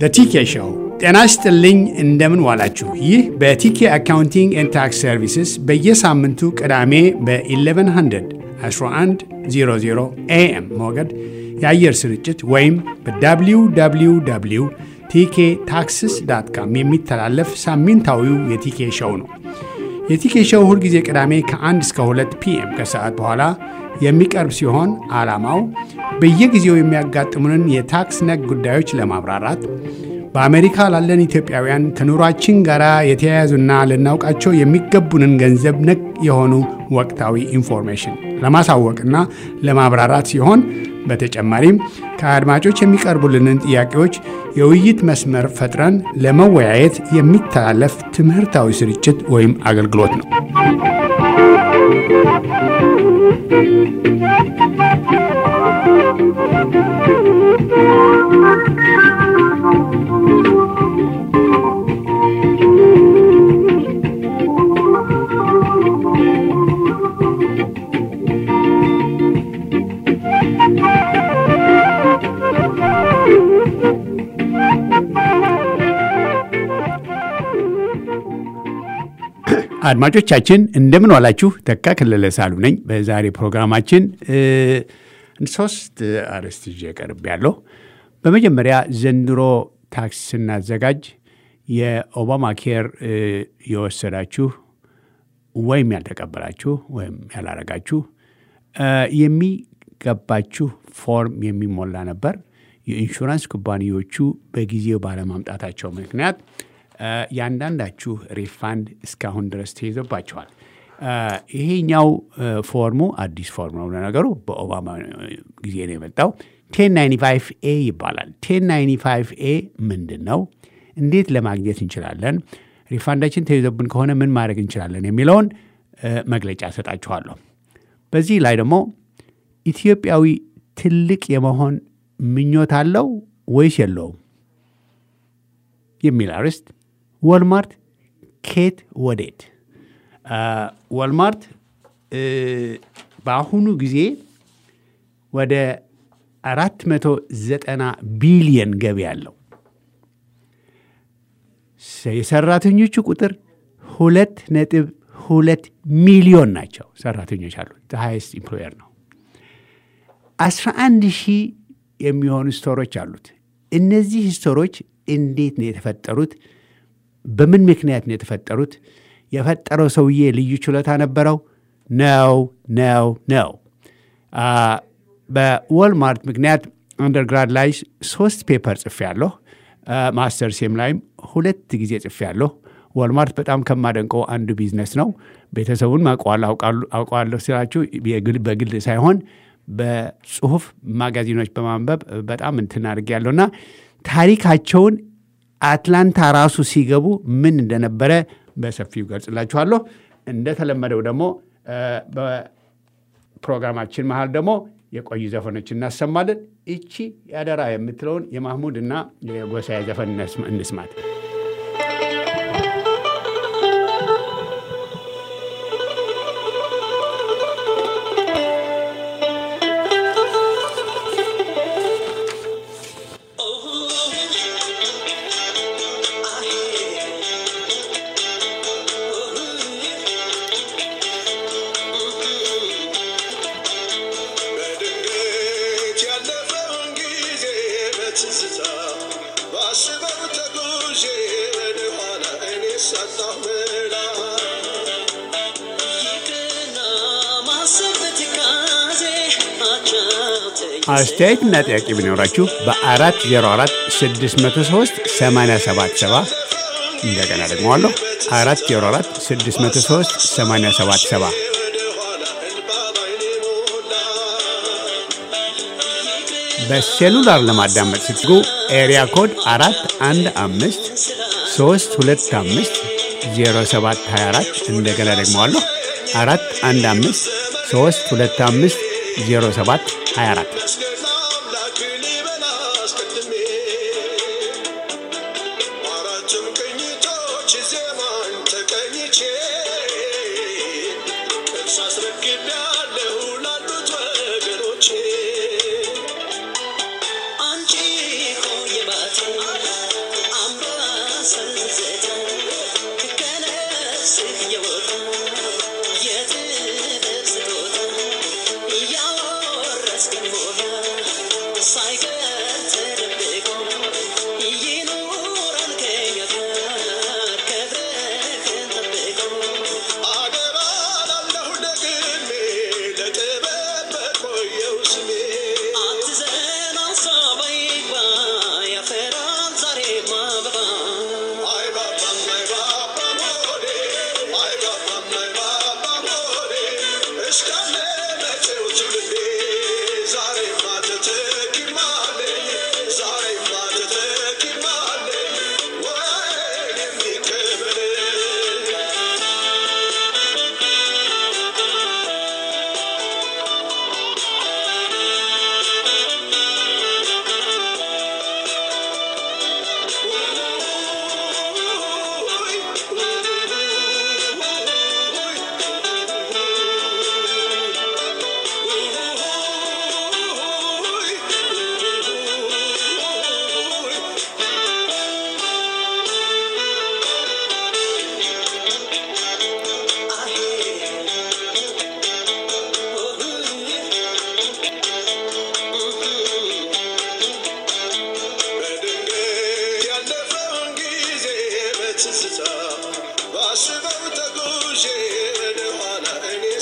በቲኬ ሾው ጤና ይስጥልኝ። እንደምን ዋላችሁ? ይህ በቲኬ አካውንቲንግ ኤንድ ታክስ ሰርቪስስ በየሳምንቱ ቅዳሜ በ1100 1100 ኤኤም ሞገድ የአየር ስርጭት ወይም በwww ቲኬ ታክስስ ዳት ካም የሚተላለፍ ሳምንታዊው የቲኬ ሾው ነው። የቲኬ ሾው ሁልጊዜ ቅዳሜ ከ1 እስከ 2 ፒኤም ከሰዓት በኋላ የሚቀርብ ሲሆን ዓላማው በየጊዜው የሚያጋጥሙንን የታክስ ነክ ጉዳዮች ለማብራራት በአሜሪካ ላለን ኢትዮጵያውያን ከኑሯችን ጋር የተያያዙና ልናውቃቸው የሚገቡንን ገንዘብ ነክ የሆኑ ወቅታዊ ኢንፎርሜሽን ለማሳወቅና ለማብራራት ሲሆን በተጨማሪም ከአድማጮች የሚቀርቡልንን ጥያቄዎች የውይይት መስመር ፈጥረን ለመወያየት የሚተላለፍ ትምህርታዊ ስርጭት ወይም አገልግሎት ነው። አድማጮቻችን እንደምን ዋላችሁ። ተካ ከለለ ሳሉ ነኝ። በዛሬ ፕሮግራማችን ሶስት አርዕስት ይዤ ቀርብ ያለሁ። በመጀመሪያ ዘንድሮ ታክስ ስናዘጋጅ የኦባማ ኬር የወሰዳችሁ ወይም ያልተቀበላችሁ ወይም ያላረጋችሁ የሚገባችሁ ፎርም የሚሞላ ነበር። የኢንሹራንስ ኩባንያዎቹ በጊዜው ባለማምጣታቸው ምክንያት የአንዳንዳችሁ ሪፋንድ እስካሁን ድረስ ተይዞባቸዋል። ይሄኛው ፎርሙ አዲስ ፎርም ነው። ለነገሩ በኦባማ ጊዜ ነው የመጣው። ቴን ናይንቲ ፋይቭ ኤ ይባላል። ቴን ናይንቲ ፋይቭ ኤ ምንድን ነው? እንዴት ለማግኘት እንችላለን? ሪፋንዳችን ተይዞብን ከሆነ ምን ማድረግ እንችላለን? የሚለውን መግለጫ ሰጣችኋለሁ። በዚህ ላይ ደግሞ ኢትዮጵያዊ ትልቅ የመሆን ምኞት አለው ወይስ የለውም የሚል አርዕስት ወልማርት ኬት ወዴት? ወልማርት በአሁኑ ጊዜ ወደ 490 ቢሊየን ገቢ ያለው የሰራተኞቹ ቁጥር ሁለት ነጥብ ሁለት ሚሊዮን ናቸው። ሰራተኞች አሉት። ሃይስት ኢምፕሎየር ነው። 11 ሺህ የሚሆኑ ስቶሮች አሉት። እነዚህ ስቶሮች እንዴት ነው የተፈጠሩት? በምን ምክንያት ነው የተፈጠሩት? የፈጠረው ሰውዬ ልዩ ችሎታ ነበረው? ነው ነው ነው። በወልማርት ምክንያት አንደርግራድ ላይ ሶስት ፔፐር ጽፌያለሁ። ማስተርሴም ላይም ሁለት ጊዜ ጽፌያለሁ። ወልማርት በጣም ከማደንቀው አንዱ ቢዝነስ ነው። ቤተሰቡን አውቀዋለሁ ስላችሁ በግል ሳይሆን በጽሁፍ ማጋዚኖች በማንበብ በጣም እንትን አድርጌያለሁ እና ታሪካቸውን አትላንታ ራሱ ሲገቡ ምን እንደነበረ በሰፊው ገልጽላችኋለሁ። እንደተለመደው ደግሞ በፕሮግራማችን መሀል ደግሞ የቆዩ ዘፈኖች እናሰማለን። እቺ ያደራ የምትለውን የማህሙድ እና የጎሳዬ ዘፈን እንስማት። አስተያየትና ጥያቄ ቢኖራችሁ በ404 603 877 እንደገና ደግመዋለሁ 404 603 877 በሴሉላር ለማዳመጥ ስትጉ ኤሪያ ኮድ 415 325 0724 እንደገና ደግመዋለሁ 415 325 07 24 አንቺ ሆይ ባቴ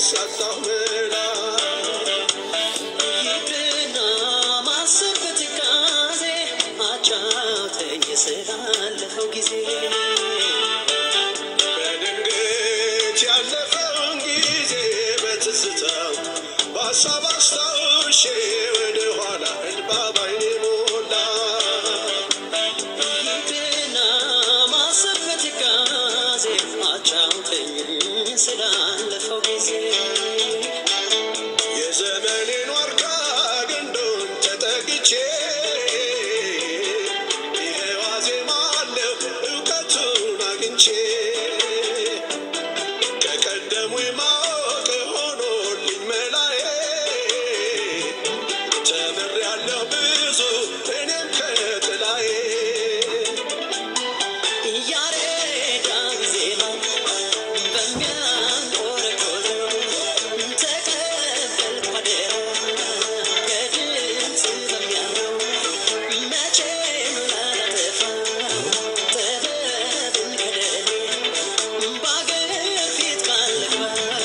ሳጣሁ መላ ይቅርና ማሰብ በትካዜ አጫውተኝ ስላለፈው ጊዜ በድንገት ያለፈውን ጊዜ በትዝታው በሀሳብ አስታውሼ ወደ ኋላ እንባ ባይኔ ሞላ ይቅርና ማሰብ በትካዜ አጫውተኝ ስላለፈው ጊዜ የዘመኔን ዋርካ ግንዱን ተጠግቼ ይሄው አዜማለሁ እውቀቱን አግኝቼ ከቀደሙ ማወቅ ሆኖልኝ መላዬ ተምሬያለሁ ብዙ እኔም ከጥላዬ ያሬዳዊ ዜማ በሚያንቆረቆረው ተቀበልኩ አደራ ከድምፅ በሚያምረው መቼም ላላጠፋው ጥበብን ከደሌ በአገር ፊት ካልግባ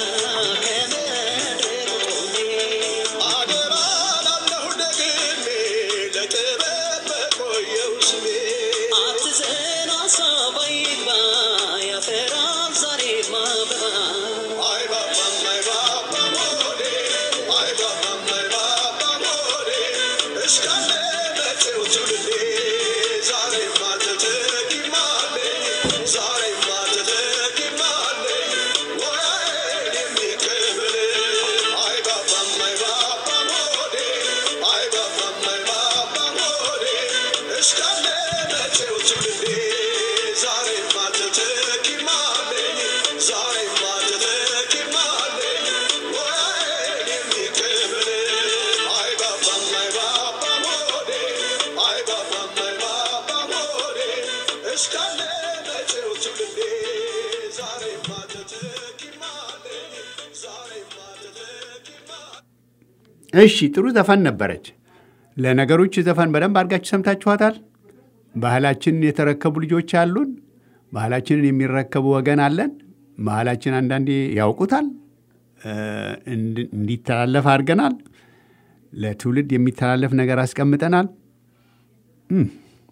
ከመድረኩ ቆሜ አደራ ላለሁ ደግሜ ለጥበብ በቆየው ስሜ አትዘን ሀሳብ አይግባ ያፈራል ዛሬም አበባ አይ ባባም አይ ባባም ሆዴ አይ ባባም አይ ባባም ሆዴ እስካለ መቼው ትውልዴ ዛሬማ ተተኪማለ ዛሬማ ተተኪማለ ሙያዬን የሚቀበል አይ ባባም አይ ባባም ሆዴ አይ ባባም አይ ባባም ሆዴ እስካለ መቼው ትውልዴ ዛሬማ ተተኪማለ ዛሬማ ተተኪማለ ሙያዬን የሚቀበል አይ ባባም አይ ባባም ሆዴ አይ ባባም አይ ባባም ሆዴ እስካለ መቼው ትውልዴ ዛሬማ ተተኪማለ ዛሬማ ተተኪማለ እሺ ጥሩ ዘፈን ነበረች። ለነገሮች ዘፈን በደንብ አድርጋችሁ ሰምታችኋታል። ባህላችንን የተረከቡ ልጆች አሉን። ባህላችንን የሚረከቡ ወገን አለን። ባህላችን አንዳንዴ ያውቁታል፣ እ፣ እንድ- እንዲተላለፍ አድርገናል። ለትውልድ የሚተላለፍ ነገር አስቀምጠናል። እም፣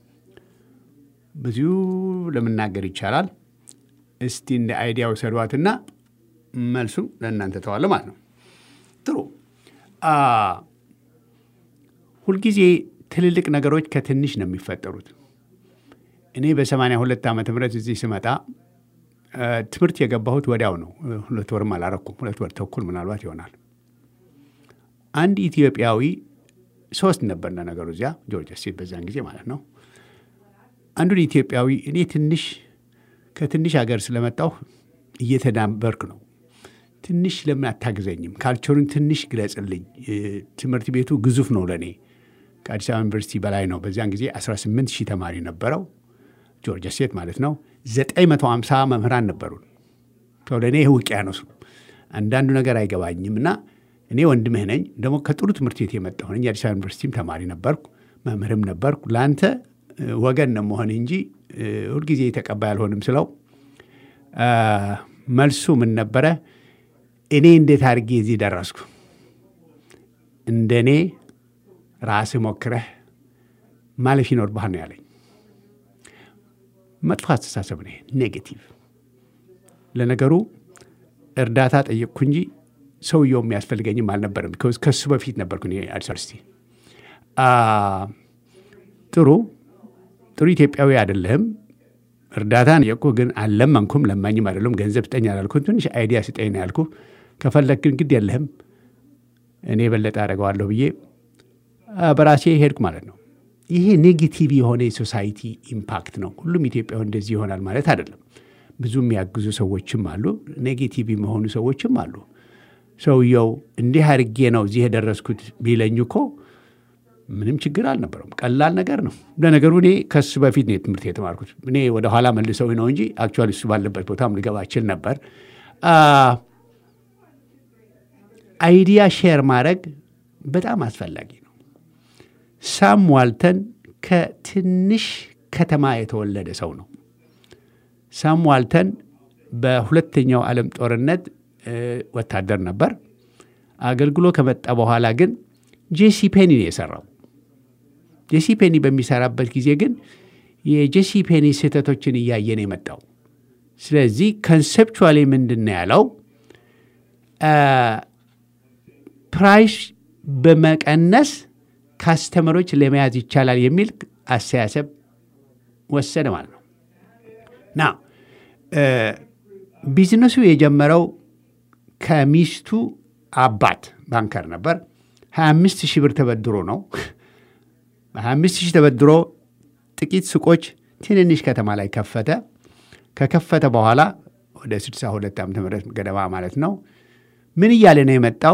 ብዙ ለመናገር ይቻላል። እስቲ እንደ አይዲያ ውሰዷትና መልሱ ለእናንተ ተዋለ ማለት ነው። ጥሩ አ፣ ሁልጊዜ ትልልቅ ነገሮች ከትንሽ ነው የሚፈጠሩት። እኔ በሰማንያ ሁለት ዓመተ ምህረት እዚህ ስመጣ አ፣ ትምህርት የገባሁት ወዲያው ነው። ሁለት ወርም አላረኩም። ሁለት ወር ተኩል ምናልባት ይሆናል። አንድ ኢትዮጵያዊ ሶስት ነበር ነገሩ እዚያ ጆርጂያ ስቴት በዛን ጊዜ ማለት ነው። አንዱን ኢትዮጵያዊ እኔ ትንሽ ከትንሽ ሀገር ስለመጣሁ እየተዳበርክ ነው ትንሽ ለምን አታግዘኝም? ካልቸሩን ትንሽ ግለጽልኝ። እ፣ ትምህርት ቤቱ ግዙፍ ነው ለእኔ ከአዲስ አበባ ዩኒቨርሲቲ በላይ ነው። በዚያን ጊዜ 18 ሺህ ተማሪ ነበረው ጆርጂያ ስቴት ማለት ነው። 950 መምህራን ነበሩን። ሰው ለእኔ ይህ ውቅያኖስ ነው። አንዳንዱ ነገር አይገባኝም እና እኔ ወንድምህ ነኝ። ደግሞ ከጥሩ ትምህርት ቤት የመጣሁ ነኝ። የአዲስ አበባ ዩኒቨርሲቲም ተማሪ ነበርኩ፣ መምህርም ነበርኩ። ለአንተ እ፣ ወገን ነው መሆን እንጂ እ፣ ሁልጊዜ ተቀባይ አልሆንም ስለው አ፣ መልሱ ምን ነበረ? እኔ እንዴት አድርጌ እዚህ ደረስኩ? እንደ እኔ ራስህ ሞክረህ ማለፍ ይኖርብሃል ነው ያለኝ። መጥፎ አስተሳሰብ ነው፣ ኔጌቲቭ። ለነገሩ እርዳታ ጠየቅኩ እንጂ ሰውየው የሚያስፈልገኝም አልነበረም። ቢኮዝ ከሱ በፊት ነበርኩ እኔ አዲስ አበባ ዩኒቨርሲቲ። አ፣ ጥሩ ጥሩ ኢትዮጵያዊ አይደለህም። እርዳታን የቁ ግን አልለመንኩም፣ ለማኝም አይደለም። ገንዘብ ስጠኝ አላልኩም። ትንሽ አይዲያ ስጠኝ ነው ያልኩ። ከፈለግ ግን ግድ የለህም እኔ የበለጠ አደርገዋለሁ ብዬ አ፣ በራሴ ሄድኩ ማለት ነው። ይሄ ኔጌቲቭ የሆነ የሶሳይቲ ኢምፓክት ነው። ሁሉም ኢትዮጵያዊ እንደዚህ ይሆናል ማለት አይደለም። ብዙ የሚያግዙ ሰዎችም አሉ፣ ኔጌቲቭ የመሆኑ ሰዎችም አሉ። ሰውየው እንዲህ አድርጌ ነው እዚህ የደረስኩት ቢለኝ እኮ ምንም ችግር አልነበረውም። ቀላል ነገር ነው። ለነገሩ እኔ ከሱ በፊት ነው ትምህርት የተማርኩት። እኔ ወደኋላ መልሰው ነው እንጂ አክቹዋሊ እሱ ባለበት ቦታም ልገባ እችል ነበር። አ፣ አይዲያ ሼር ማድረግ በጣም አስፈላጊ ነው። ሳም ዋልተን ከትንሽ ከተማ የተወለደ ሰው ነው። ሳም ዋልተን በሁለተኛው ዓለም ጦርነት ወታደር ነበር። አገልግሎ ከመጣ በኋላ ግን ጄሲ ፔኒ ነው የሰራው። ጄሲ ፔኒ በሚሰራበት ጊዜ ግን የጄሲ ፔኒ ስህተቶችን እያየ ነው የመጣው። ስለዚህ ኮንሴፕቹዋሊ ምንድን ነው ያለው? ፕራይስ በመቀነስ ካስተመሮች ለመያዝ ይቻላል የሚል አስተያሰብ ወሰደ ማለት ነው። ና ቢዝነሱ የጀመረው ከሚስቱ አባት ባንከር ነበር። 25 ሺህ ብር ተበድሮ ነው። 25 ሺህ ተበድሮ ጥቂት ሱቆች ትንንሽ ከተማ ላይ ከፈተ። ከከፈተ በኋላ ወደ 62 ዓ ም ገደማ ማለት ነው። ምን እያለ ነው የመጣው?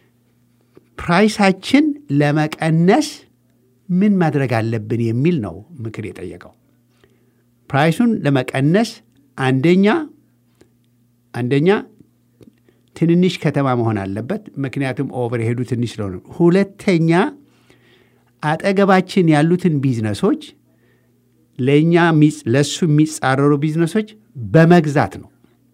ፕራይሳችን ለመቀነስ ምን ማድረግ አለብን የሚል ነው ምክር የጠየቀው። ፕራይሱን ለመቀነስ አንደኛ አንደኛ ትንንሽ ከተማ መሆን አለበት፣ ምክንያቱም ኦቨርሄዱ ትንሽ ስለሆነ። ሁለተኛ አጠገባችን ያሉትን ቢዝነሶች ለእኛ ለእሱ የሚጻረሩ ቢዝነሶች በመግዛት ነው።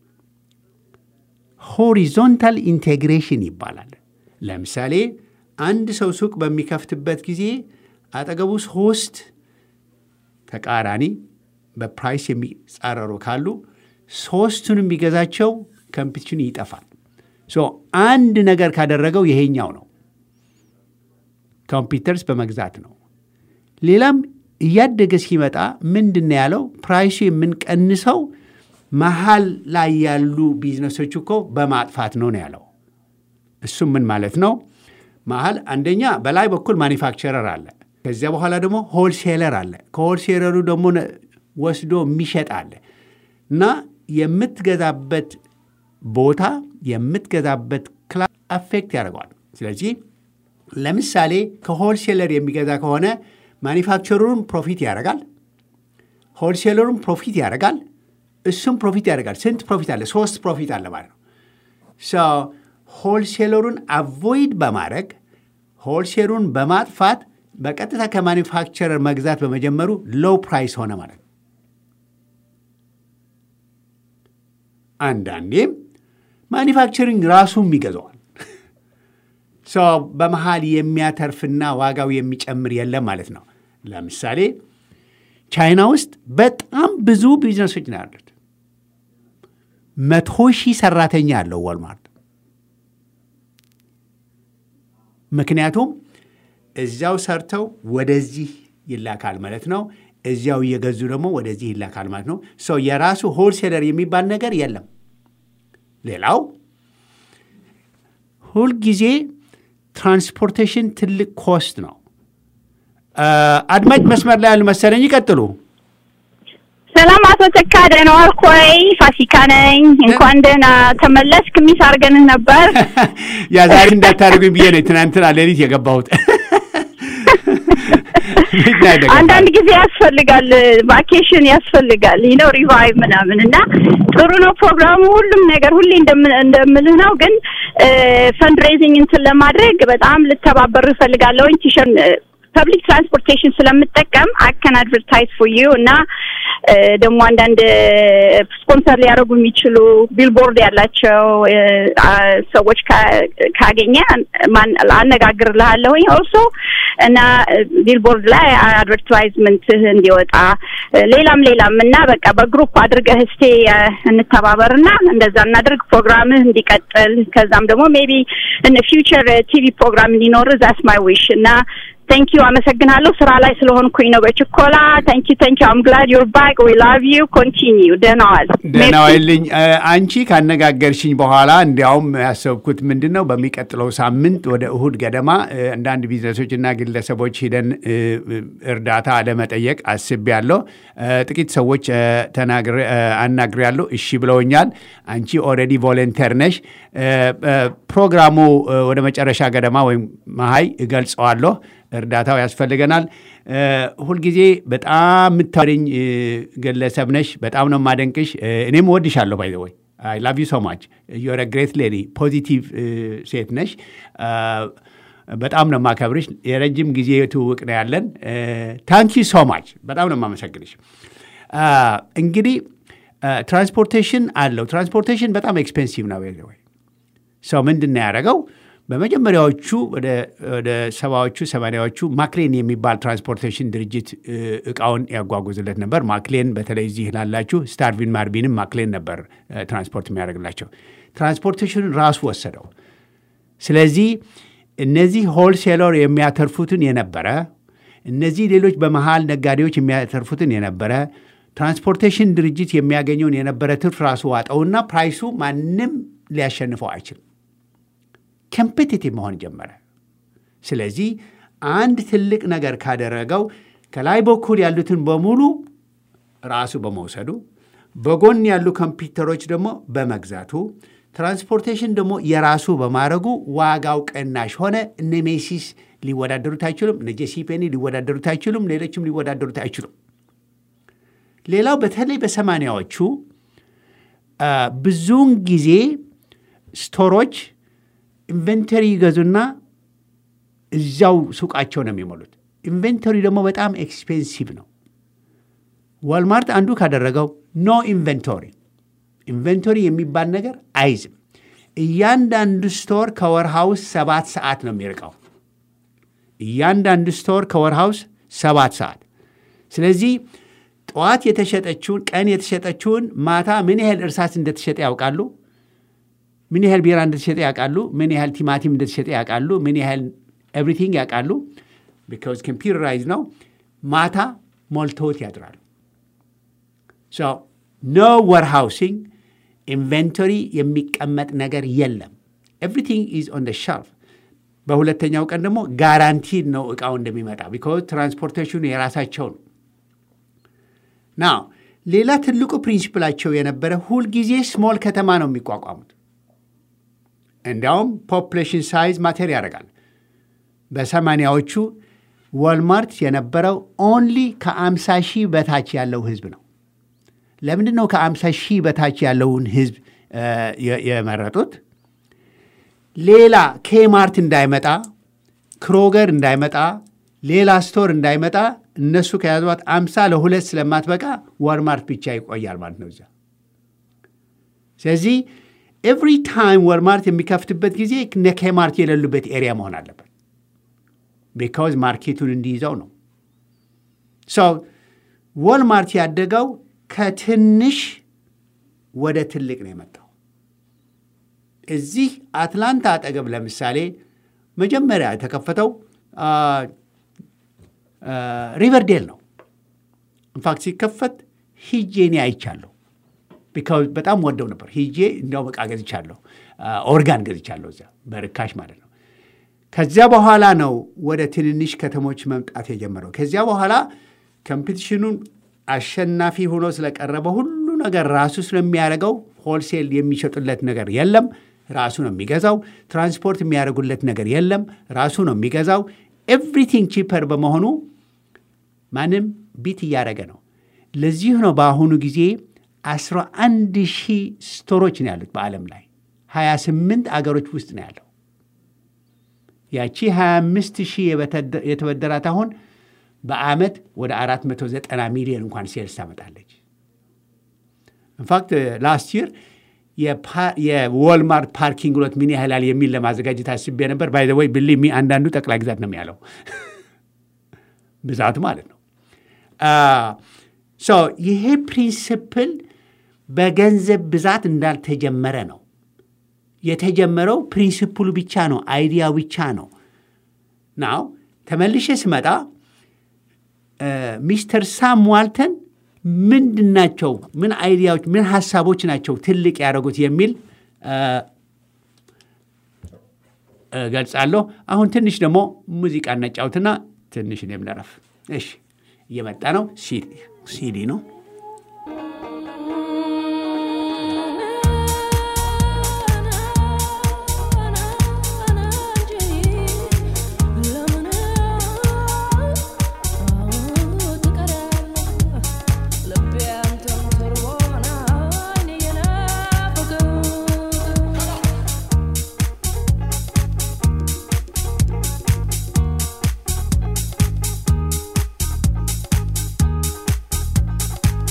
ሆሪዞንታል ኢንቴግሬሽን ይባላል። ለምሳሌ አንድ ሰው ሱቅ በሚከፍትበት ጊዜ አጠገቡ ሶስት ተቃራኒ በፕራይስ የሚጻረሩ ካሉ ሶስቱን የሚገዛቸው ኮምፒቲሽን ይጠፋል። አንድ ነገር ካደረገው ይሄኛው ነው፣ ኮምፒውተርስ በመግዛት ነው። ሌላም እያደገ ሲመጣ ምንድን ነው ያለው? ፕራይሱ የምንቀንሰው መሀል ላይ ያሉ ቢዝነሶች እኮ በማጥፋት ነው ነው ያለው። እሱም ምን ማለት ነው? መሀል አንደኛ በላይ በኩል ማኒፋክቸረር አለ። ከዚያ በኋላ ደግሞ ሆልሴለር አለ። ከሆልሴለሩ ደግሞ ወስዶ የሚሸጥ አለ እና የምትገዛበት ቦታ የምትገዛበት ክላስ አፌክት ያደርገዋል። ስለዚህ ለምሳሌ ከሆልሴለር የሚገዛ ከሆነ ማኒፋክቸሩን ፕሮፊት ያደርጋል፣ ሆልሴለሩን ፕሮፊት ያደርጋል፣ እሱም ፕሮፊት ያደርጋል። ስንት ፕሮፊት አለ? ሶስት ፕሮፊት አለ ማለት ነው። ሆልሴለሩን አቮይድ በማድረግ ሆልሴሉን በማጥፋት በቀጥታ ከማኒፋክቸረር መግዛት በመጀመሩ ሎው ፕራይስ ሆነ ማለት ነው። አንዳንዴም ማኒፋክቸሪንግ ራሱም ይገዛዋል። በመሀል የሚያተርፍና ዋጋው የሚጨምር የለም ማለት ነው። ለምሳሌ ቻይና ውስጥ በጣም ብዙ ቢዝነሶች ነው ያሉት። መቶ ሺህ ሰራተኛ ያለው ዋልማርት። ምክንያቱም እዚያው ሰርተው ወደዚህ ይላካል ማለት ነው። እዚያው እየገዙ ደግሞ ወደዚህ ይላካል ማለት ነው። ሰው የራሱ ሆልሴለር የሚባል ነገር የለም። ሌላው ሁልጊዜ ትራንስፖርቴሽን ትልቅ ኮስት ነው። አድማጭ መስመር ላይ ያሉ መሰለኝ፣ ይቀጥሉ። ሰላም አቶ ተካ ደህና ዋልክ ወይ? ፋሲካ ነኝ። እንኳን ደህና ተመለስክ። ሚስ አድርገንህ ነበር። ያ ዛሬ እንዳታደርጉኝ ብዬ ነው ትናንትና ሌሊት የገባሁት። አንዳንድ ጊዜ ያስፈልጋል፣ ቫኬሽን ያስፈልጋል ነው ሪቫይቭ ምናምን እና ጥሩ ነው ፕሮግራሙ። ሁሉም ነገር ሁሌ እንደምልህ ነው። ግን ፈንድሬዚንግ እንትን ለማድረግ በጣም ልተባበር እፈልጋለሁኝ ቲሸን ፐብሊክ ትራንስፖርቴሽን ስለምጠቀም አከን አድቨርታይዝ ፎር ዩ እና ደግሞ አንዳንድ ስፖንሰር ሊያደርጉ የሚችሉ ቢልቦርድ ያላቸው ሰዎች ካገኘ አነጋግርልሃለሁኝ ኦልሶ እና ቢልቦርድ ላይ አድቨርታይዝመንት እንዲወጣ ሌላም ሌላም እና በቃ በግሩፕ አድርገህ እስቴ እንተባበርና እንደዛ እናድርግ ፕሮግራምህ እንዲቀጥል ከዛም ደግሞ ሜቢ እነ ፊውቸር ቲቪ ፕሮግራም እንዲኖር ዛስ ማይ ዊሽ እና ታንክ ዩ አመሰግናለሁ። ስራ ላይ ስለሆንኩኝ ነው በችኮላ። ታንክ ዩ ታንክ ዩ አም ግላድ ዩር ባክ ዊ ላቭ ዩ ኮንቲኒዩ። ደህና ዋል። ደህና ዋልልኝ። አንቺ ካነጋገርሽኝ በኋላ እንዲያውም ያሰብኩት ምንድን ነው በሚቀጥለው ሳምንት ወደ እሁድ ገደማ አንዳንድ ቢዝነሶችና ግለሰቦች ሂደን እርዳታ ለመጠየቅ አስቤያለሁ። ጥቂት ሰዎች አናግሬያለሁ። እሺ ብለውኛል። አንቺ ኦልሬዲ ቮለንተር ነሽ። ፕሮግራሙ ወደ መጨረሻ ገደማ ወይም መሀይ እገልጸዋለሁ። እርዳታው ያስፈልገናል። ሁልጊዜ በጣም የምታወሪኝ ግለሰብ ነሽ። በጣም ነው የማደንቅሽ። እኔም እወድሻለሁ። ባይ ዘ ወይ አይ ላቭ ዩ ሶ ማች ዩር ግሬት ሌዲ ፖዚቲቭ ሴት ነሽ። በጣም ነው የማከብርሽ። የረጅም ጊዜ ትውውቅ ነው ያለን። ታንኪ ሶ ማች በጣም ነው የማመሰግንሽ። እንግዲህ ትራንስፖርቴሽን አለው። ትራንስፖርቴሽን በጣም ኤክስፔንሲቭ ነው ወይ ሰው ምንድን ነው ያደረገው? በመጀመሪያዎቹ ወደ ወደ ሰባዎቹ ሰማንያዎቹ ማክሌን የሚባል ትራንስፖርቴሽን ድርጅት እ፣ እቃውን ያጓጉዝለት ነበር። ማክሌን በተለይ እዚህ ላላችሁ ስታርቪን ማርቢንም ማክሌን ነበር እ፣ ትራንስፖርት የሚያደርግላቸው። ትራንስፖርቴሽኑን ራሱ ወሰደው። ስለዚህ እነዚህ ሆልሴለር የሚያተርፉትን የነበረ እነዚህ ሌሎች በመሃል ነጋዴዎች የሚያተርፉትን የነበረ ትራንስፖርቴሽን ድርጅት የሚያገኘውን የነበረ ትርፍ ራሱ ዋጠውና ፕራይሱ ማንም ሊያሸንፈው አይችልም። ኮምፔቲቲቭ መሆን ጀመረ። ስለዚህ አንድ ትልቅ ነገር ካደረገው ከላይ በኩል ያሉትን በሙሉ ራሱ በመውሰዱ በጎን ያሉ ኮምፒውተሮች ደግሞ በመግዛቱ ትራንስፖርቴሽን ደግሞ የራሱ በማድረጉ ዋጋው ቅናሽ ሆነ። እነ ሜሲስ ሊወዳደሩት አይችሉም። እነ ጄሲ ፔኒ ሊወዳደሩት አይችሉም። ሌሎችም ሊወዳደሩት አይችሉም። ሌላው በተለይ በሰማንያዎቹ አ፣ ብዙውን ጊዜ ስቶሮች ኢንቨንተሪ ይገዙና እዚያው ሱቃቸው ነው የሚሞሉት። ኢንቨንተሪ ደግሞ በጣም ኤክስፔንሲቭ ነው። ዋልማርት አንዱ ካደረገው ኖ ኢንቨንቶሪ ኢንቨንቶሪ የሚባል ነገር አይዝም። እያንዳንዱ ስቶር ከወርሃውስ ሰባት ሰዓት ነው የሚርቀው። እያንዳንዱ ስቶር ከወርሃውስ ሰባት ሰዓት። ስለዚህ ጠዋት የተሸጠችውን ቀን የተሸጠችውን ማታ ምን ያህል እርሳስ እንደተሸጠ ያውቃሉ። ምን ያህል ቢራ እንደተሸጠ ያውቃሉ። ምን ያህል ቲማቲም እንደተሸጠ ያውቃሉ። ምን ያህል ኤቭሪቲንግ ያውቃሉ። ቢካዝ ኮምፒውተራይዝ ነው። ማታ ሞልተውት ያድራሉ። ኖ ወርሃውሲንግ ኢንቨንቶሪ የሚቀመጥ ነገር የለም። ኤቭሪቲንግ ኢዝ ኦን ሸልፍ። በሁለተኛው ቀን ደግሞ ጋራንቲድ ነው እቃው እንደሚመጣ ቢካዝ ትራንስፖርቴሽኑ የራሳቸው ነው። ናው ሌላ ትልቁ ፕሪንሲፕላቸው የነበረ ሁልጊዜ ስሞል ከተማ ነው የሚቋቋሙት። እንዲያውም ፖፕሌሽን ሳይዝ ማተር ያደርጋል። በሰማንያዎቹ ዋልማርት የነበረው ኦንሊ ከአምሳ ሺህ በታች ያለው ህዝብ ነው። ለምንድን ነው ከአምሳ ሺህ በታች ያለውን ህዝብ እ፣ የ- የመረጡት? ሌላ ኬማርት እንዳይመጣ፣ ክሮገር እንዳይመጣ፣ ሌላ ስቶር እንዳይመጣ እነሱ ከያዟት አምሳ ለሁለት ስለማትበቃ ዋልማርት ብቻ ይቆያል ማለት ነው እዚያ። ስለዚህ ኤቭሪ ታይም ወልማርት የሚከፍትበት ጊዜ እነ ኬማርት የሌሉበት ኤሪያ መሆን አለበት። ቢካዝ ማርኬቱን እንዲይዘው ነው። ሰው ወልማርት ያደገው ከትንሽ ወደ ትልቅ ነው የመጣው። እዚህ አትላንታ አጠገብ ለምሳሌ መጀመሪያ የተከፈተው ሪቨርዴል ነው። ኢንፋክት ሲከፈት ሂጄ እኔ አይቻለሁ። ቢካዝ በጣም ወደው ነበር። ሂጄ እንዲያውም ዕቃ ገዝቻለሁ፣ ኦርጋን ገዝቻለሁ እዚያ በርካሽ ማለት ነው። ከዚያ በኋላ ነው ወደ ትንንሽ ከተሞች መምጣት የጀመረው። ከዚያ በኋላ ኮምፒቲሽኑን አሸናፊ ሆኖ ስለቀረበ ሁሉ ነገር ራሱ ስለሚያደርገው ሆልሴል የሚሸጡለት ነገር የለም፣ ራሱ ነው የሚገዛው። ትራንስፖርት የሚያደርጉለት ነገር የለም፣ ራሱ ነው የሚገዛው። ኤቭሪቲንግ ቺፐር በመሆኑ ማንም ቢት እያደረገ ነው። ለዚሁ ነው በአሁኑ ጊዜ 11 ሺህ ስቶሮች ነው ያሉት በዓለም ላይ 28 አገሮች ውስጥ ነው ያለው። ያቺ 25 ሺህ የተበደራት አሁን በአመት ወደ 490 ሚሊዮን እንኳን ሴልስ ታመጣለች። ኢንፋክት ላስት ይር የዎልማርት ፓርኪንግ ሎት ምን ያህላል የሚል ለማዘጋጀት አስቤ ነበር። ባይ ዘ ወይ ብሊ አንዳንዱ ጠቅላይ ግዛት ነው ያለው ብዛቱ ማለት ነው። ይሄ ፕሪንስፕል በገንዘብ ብዛት እንዳልተጀመረ ነው የተጀመረው። ፕሪንስፕሉ ብቻ ነው፣ አይዲያ ብቻ ነው። ናው ተመልሼ ስመጣ ሚስተር ሳም ዋልተን ምንድን ናቸው፣ ምን አይዲያዎች፣ ምን ሀሳቦች ናቸው ትልቅ ያደረጉት የሚል ገልጻለሁ። አሁን ትንሽ ደግሞ ሙዚቃ እናጫውትና ትንሽ እኔም ልረፍ። እሺ፣ እየመጣ ነው። ሲዲ ነው። Thank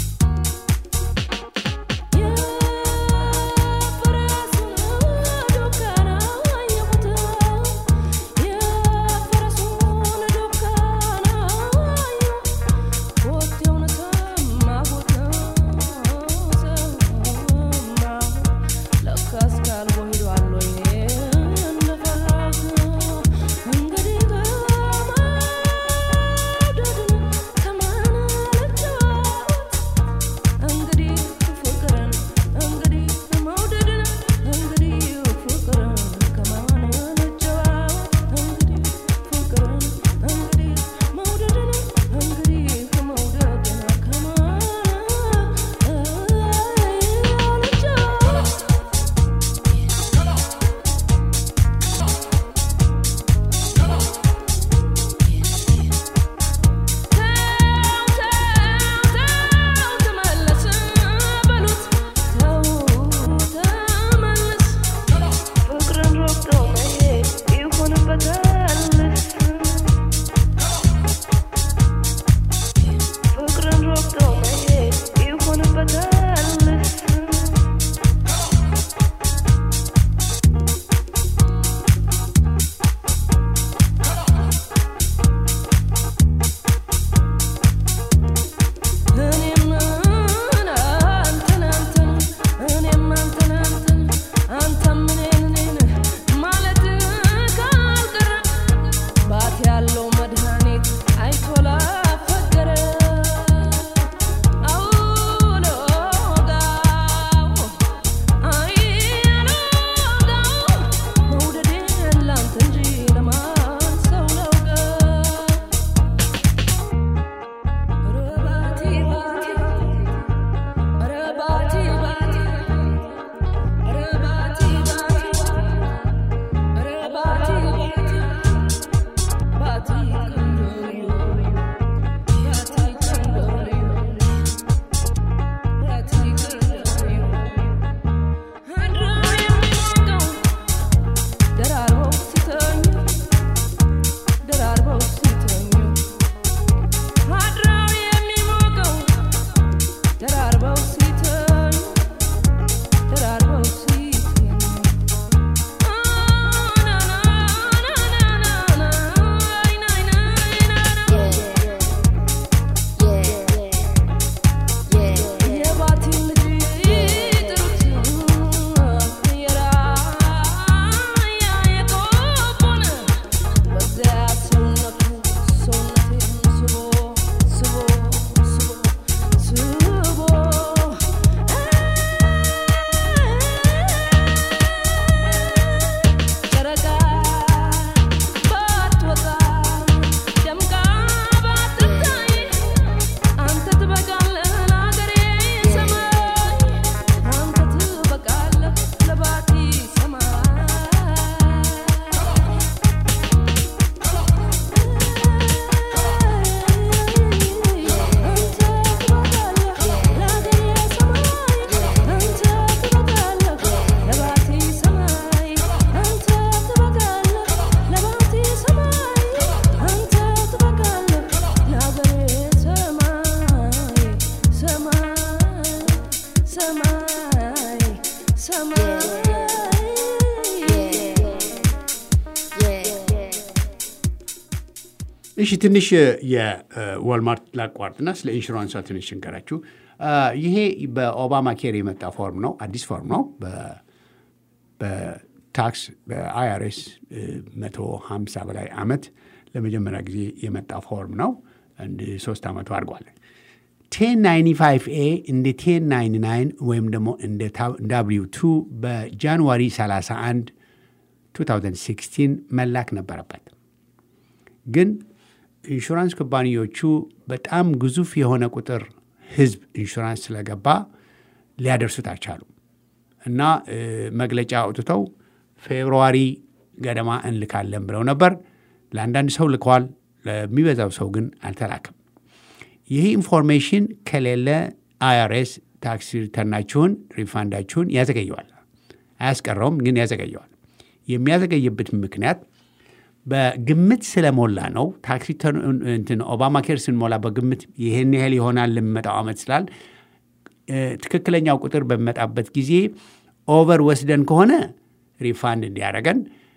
እሺ ትንሽ የወልማርት ላቋርጥና ስለ ኢንሹራንሷ ትንሽ እንገራችሁ። ይሄ በኦባማ ኬር የመጣ ፎርም ነው። አዲስ ፎርም ነው። በ- በታክስ በአይአርኤስ መቶ ሀምሳ በላይ ዓመት ለመጀመሪያ ጊዜ የመጣ ፎርም ነው። አንድ ሶስት ዓመቱ አድርጓል። ቴን ናይንቲ ፋይቭ ኤ እንደ ቴን ናይንቲ ናይን ወይም ደግሞ እንደ ዳብሊው ቱ በጃንዋሪ 31 2016 መላክ ነበረበት። ግን ኢንሹራንስ ኩባንያዎቹ በጣም ግዙፍ የሆነ ቁጥር ህዝብ ኢንሹራንስ ስለገባ ሊያደርሱት አልቻሉም እና እ፣ መግለጫ አውጥተው ፌብርዋሪ ገደማ እንልካለን ብለው ነበር። ለአንዳንድ ሰው ልከዋል፣ ለሚበዛው ሰው ግን አልተላክም። ይህ ኢንፎርሜሽን ከሌለ አይአርኤስ ታክስ ሪተርናችሁን ሪፋንዳችሁን ያዘገየዋል። አያስቀረውም፣ ግን ያዘገየዋል። የሚያዘገይበት ምክንያት በግምት ስለሞላ ነው። ታክስ ሪተርን እንትን ኦባማ ኬር ስንሞላ በግምት ይህን ያህል ይሆናል ለሚመጣው ዓመት ስላል እ፣ ትክክለኛው ቁጥር በሚመጣበት ጊዜ ኦቨር ወስደን ከሆነ ሪፋንድ እንዲያደረገን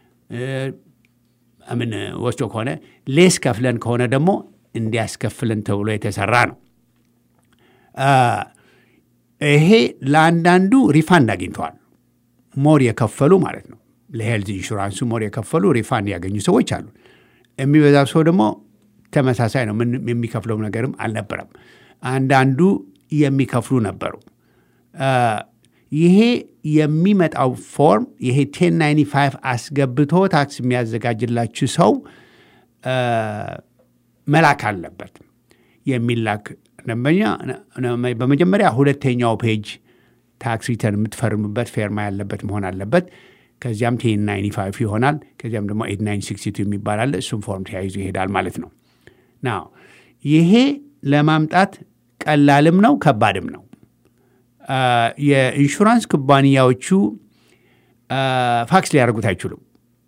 ምን ወስዶ ከሆነ ሌስ ከፍለን ከሆነ ደግሞ እንዲያስከፍለን ተብሎ የተሰራ ነው። አ፣ ይሄ ለአንዳንዱ ሪፋንድ አግኝተዋል። ሞር የከፈሉ ማለት ነው። ለሄልዝ ኢንሹራንሱ ሞር የከፈሉ ሪፋንድ ያገኙ ሰዎች አሉ። የሚበዛው ሰው ደግሞ ተመሳሳይ ነው። ምንም የሚከፍለው ነገርም አልነበረም። አንዳንዱ የሚከፍሉ ነበሩ። አ፣ ይሄ የሚመጣው ፎርም ይሄ ቴን ናይንቲ ፋይቭ አስገብቶ ታክስ የሚያዘጋጅላችሁ ሰው አ፣ መላክ አለበት። የሚላክ ደንበኛ በመጀመሪያ ሁለተኛው ፔጅ ታክስ ሪተርን የምትፈርምበት ፌርማ ያለበት መሆን አለበት። ከዚያም ቴን ናይንቲ ፋይቭ ይሆናል። ከዚያም ደግሞ ኤት ናይን ሲክስቲ ቱ የሚባል አለ። እሱም ፎርም ተያይዞ ይሄዳል ማለት ነው። ናው ይሄ ለማምጣት ቀላልም ነው ከባድም ነው። አ፣ የኢንሹራንስ ኩባንያዎቹ አ፣ ፋክስ ሊያደርጉት አይችሉም።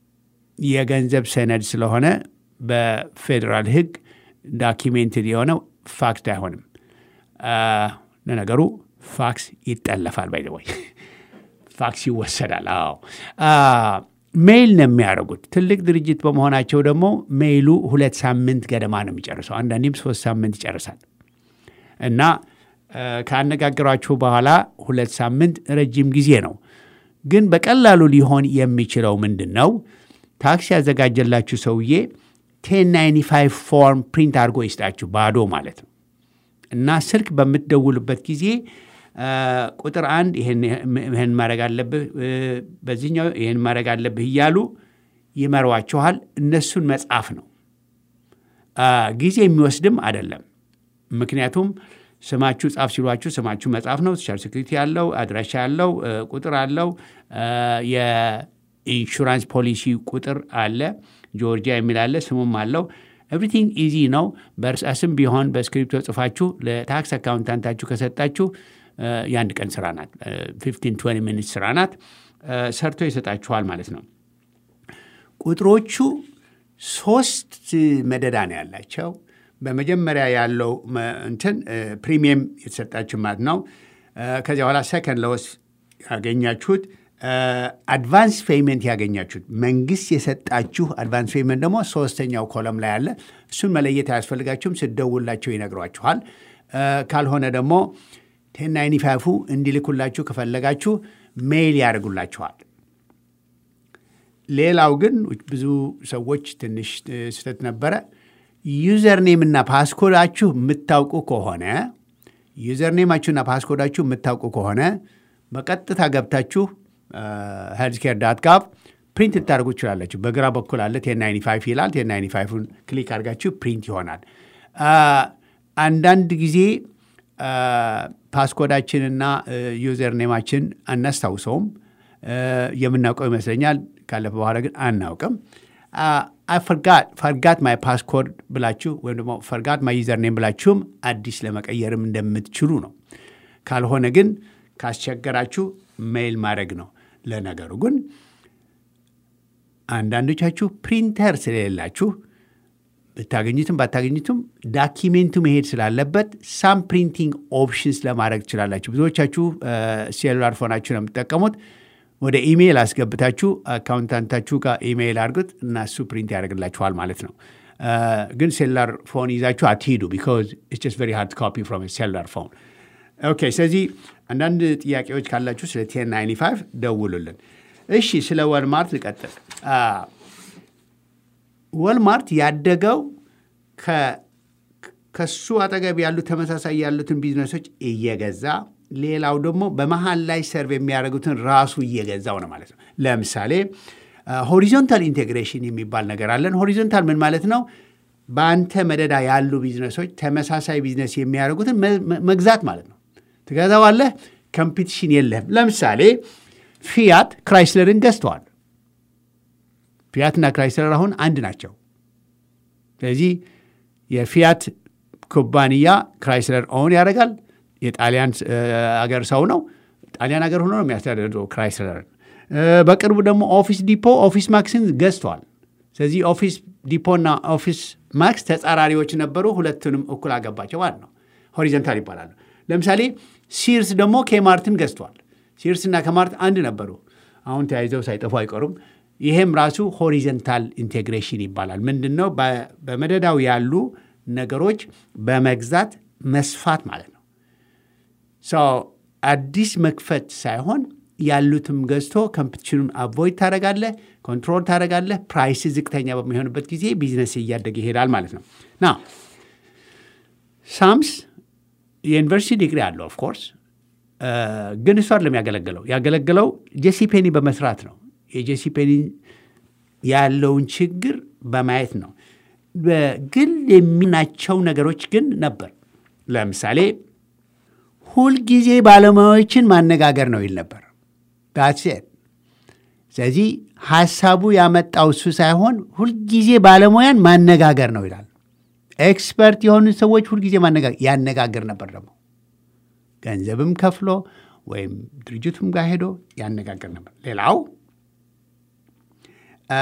የገንዘብ ሰነድ ስለሆነ በፌዴራል ሕግ ዳኪሜንትድ የሆነው ፋክስ አይሆንም። አ፣ ለነገሩ ፋክስ ይጠለፋል። ባይዘወይ ፋክስ ይወሰዳል። አዎ አ፣ ሜይል ነው የሚያደርጉት። ትልቅ ድርጅት በመሆናቸው ደግሞ ሜይሉ ሁለት ሳምንት ገደማ ነው የሚጨርሰው። አንዳንዴም ሶስት ሳምንት ይጨርሳል። እና አ፣ ካነጋገሯችሁ በኋላ ሁለት ሳምንት ረጅም ጊዜ ነው። ግን በቀላሉ ሊሆን የሚችለው ምንድን ነው? ታክስ ያዘጋጀላችሁ ሰውዬ ቴን ናይንቲ ፋይቭ ፎርም ፕሪንት አድርጎ ይስጣችሁ፣ ባዶ ማለት ነው። እና ስልክ በምትደውሉበት ጊዜ አ፣ ቁጥር አንድ ይህን ይህን ማድረግ አለብህ እ፣ በዚህኛው ይህን ማድረግ አለብህ እያሉ ይመሯችኋል። እነሱን መጻፍ ነው። አ፣ ጊዜ የሚወስድም አይደለም። ምክንያቱም ስማችሁ ጻፍ ሲሏችሁ ስማችሁ መጻፍ ነው። ሶሻል ሴኩሪቲ ያለው አድራሻ ያለው እ፣ ቁጥር አለው እ፣ የኢንሹራንስ ፖሊሲ ቁጥር አለ። ጆርጂያ የሚል አለ። ስሙም አለው። ኤቭሪቲንግ ኢዚ ነው። በእርሳስም ቢሆን በስክሪፕቶ ጽፋችሁ ለታክስ አካውንታንታችሁ ከሰጣችሁ እ፣ የአንድ ቀን ስራ ናት። ፊፍቲን ትዌንቲ ሚኒት ስራ ናት። እ፣ ሰርቶ ይሰጣችኋል ማለት ነው። ቁጥሮቹ ሶስት መደዳ ነው ያላቸው። በመጀመሪያ ያለው መ- እንትን ፕሪሚየም የተሰጣችሁ ማለት ነው። እ፣ ከዚያ በኋላ ሰከንድ ለወስ ያገኛችሁት አድቫንስ ፔይመንት ያገኛችሁት መንግስት የሰጣችሁ አድቫንስ ፔይመንት ደግሞ ሶስተኛው ኮለም ላይ አለ። እሱን መለየት አያስፈልጋችሁም። ስደውላቸው ይነግሯችኋል። እ፣ ካልሆነ ደግሞ ቴን ናይንቲ ፋይፉ እንዲልኩላችሁ ከፈለጋችሁ ሜይል ያደርጉላችኋል። ሌላው ግን ብዙ ሰዎች ትንሽ እ፣ ስህተት ነበረ። ዩዘር ኔም እና ፓስኮዳችሁ የምታውቁ ከሆነ ዩዘር ኔማችሁና ፓስኮዳችሁ የምታውቁ ከሆነ በቀጥታ ገብታችሁ ሄልዝ ኬር ዳት ጋቭ ፕሪንት ልታደርጉ ትችላላችሁ። በግራ በኩል አለ ቴን ናይንቲ ፋይቭ ይላል። ቴን ናይንቲ ፋይቭን ክሊክ አድርጋችሁ ፕሪንት ይሆናል። አ፣ አንዳንድ ጊዜ አ፣ ፓስኮዳችንና ዩዘር ኔማችን አናስታውሰውም። አ፣ የምናውቀው ይመስለኛል። ካለፈ በኋላ ግን አናውቅም። ፈርጋት ማይ ፓስኮድ ብላችሁ ወይም ደግሞ ፈርጋት ማይ ዩዘር ኔም ብላችሁም አዲስ ለመቀየርም እንደምትችሉ ነው። ካልሆነ ግን ካስቸገራችሁ ሜይል ማድረግ ነው። ለነገሩ ግን አንዳንዶቻችሁ ፕሪንተር ስለሌላችሁ ብታገኙትም ባታገኙትም ዳኪሜንቱ መሄድ ስላለበት ሳም ፕሪንቲንግ ኦፕሽንስ ለማድረግ ትችላላችሁ። ብዙዎቻችሁ ሴሉላር ፎናችሁ ነው የምትጠቀሙት። ወደ ኢሜይል አስገብታችሁ አካውንታንታችሁ ጋር ኢሜይል አድርጉት እና እሱ ፕሪንት ያደርግላችኋል ማለት ነው። አ፣ ግን ሴሉላር ፎን ይዛችሁ አትሂዱ ቢካዝ ኢትስ ጀስት ቨሪ ሃርድ ኮፒ ፍሮም ሴሉላር ፎን። ኦኬ፣ ስለዚህ አንዳንድ ጥያቄዎች ካላችሁ ስለ ቴን ናይንቲ ፋይቭ ደውሉልን። እሺ፣ ስለ ወልማርት ልቀጥል። አ፣ ወልማርት ያደገው ከ- ከሱ አጠገብ ያሉ ተመሳሳይ ያሉትን ቢዝነሶች እየገዛ ሌላው ደግሞ በመሀል ላይ ሰርቭ የሚያደርጉትን ራሱ እየገዛው ነው ማለት ነው። ለምሳሌ ሆሪዞንታል ኢንቴግሬሽን የሚባል ነገር አለን። ሆሪዞንታል ምን ማለት ነው? በአንተ መደዳ ያሉ ቢዝነሶች ተመሳሳይ ቢዝነስ የሚያደርጉትን መ- መ- መግዛት ማለት ነው። ትገዛዋለህ፣ ኮምፒቲሽን የለህም። ለምሳሌ ፊያት ክራይስለርን ገዝተዋል። ፊያትና ክራይስለር አሁን አንድ ናቸው። ስለዚህ የፊያት ኩባንያ ክራይስለር ኦን ያደርጋል። የጣሊያን እ፣ አገር ሰው ነው። ጣሊያን አገር ሆኖ ነው የሚያስተዳድረው ክራይስለርን። እ፣ በቅርቡ ደግሞ ኦፊስ ዲፖ ኦፊስ ማክስን ገዝተዋል። ስለዚህ ኦፊስ ዲፖና ኦፊስ ማክስ ተጻራሪዎች ነበሩ። ሁለቱንም እኩል አገባቸው ማለት ነው። ሆሪዘንታል ይባላሉ። ለምሳሌ ሲርስ ደግሞ ኬማርትን ገዝተዋል። ሲርስ እና ከማርት አንድ ነበሩ። አሁን ተያይዘው ሳይጠፉ አይቀሩም። ይሄም ራሱ ሆሪዘንታል ኢንቴግሬሽን ይባላል። ምንድን ነው? በ- በመደዳው ያሉ ነገሮች በመግዛት መስፋት ማለት ነው። ሶ አዲስ መክፈት ሳይሆን ያሉትም ገዝቶ ኮምፒቲሽኑን አቮይድ ታደረጋለህ፣ ኮንትሮል ታደረጋለህ። ፕራይስ ዝቅተኛ በሚሆንበት ጊዜ ቢዝነስ እያደገ ይሄዳል ማለት ነው። ና ሳምስ የዩኒቨርሲቲ ዲግሪ አለው ኦፍኮርስ፣ ግን እሱ አይደለም ያገለገለው። ያገለገለው ጄሲ ፔኒ በመስራት ነው። የጄሲ ፔኒ ያለውን ችግር በማየት ነው። በግል የሚናቸው ነገሮች ግን ነበር። ለምሳሌ ሁልጊዜ ባለሙያዎችን ማነጋገር ነው ይል ነበር። ዳትሴት ስለዚህ ሀሳቡ ያመጣው እሱ ሳይሆን ሁልጊዜ ባለሙያን ማነጋገር ነው ይላል። ኤክስፐርት የሆኑ ሰዎች ሁልጊዜ ማነጋገር ያነጋግር ነበር። ደግሞ ገንዘብም ከፍሎ ወይም ድርጅቱም ጋር ሄዶ ያነጋግር ነበር። ሌላው አ፣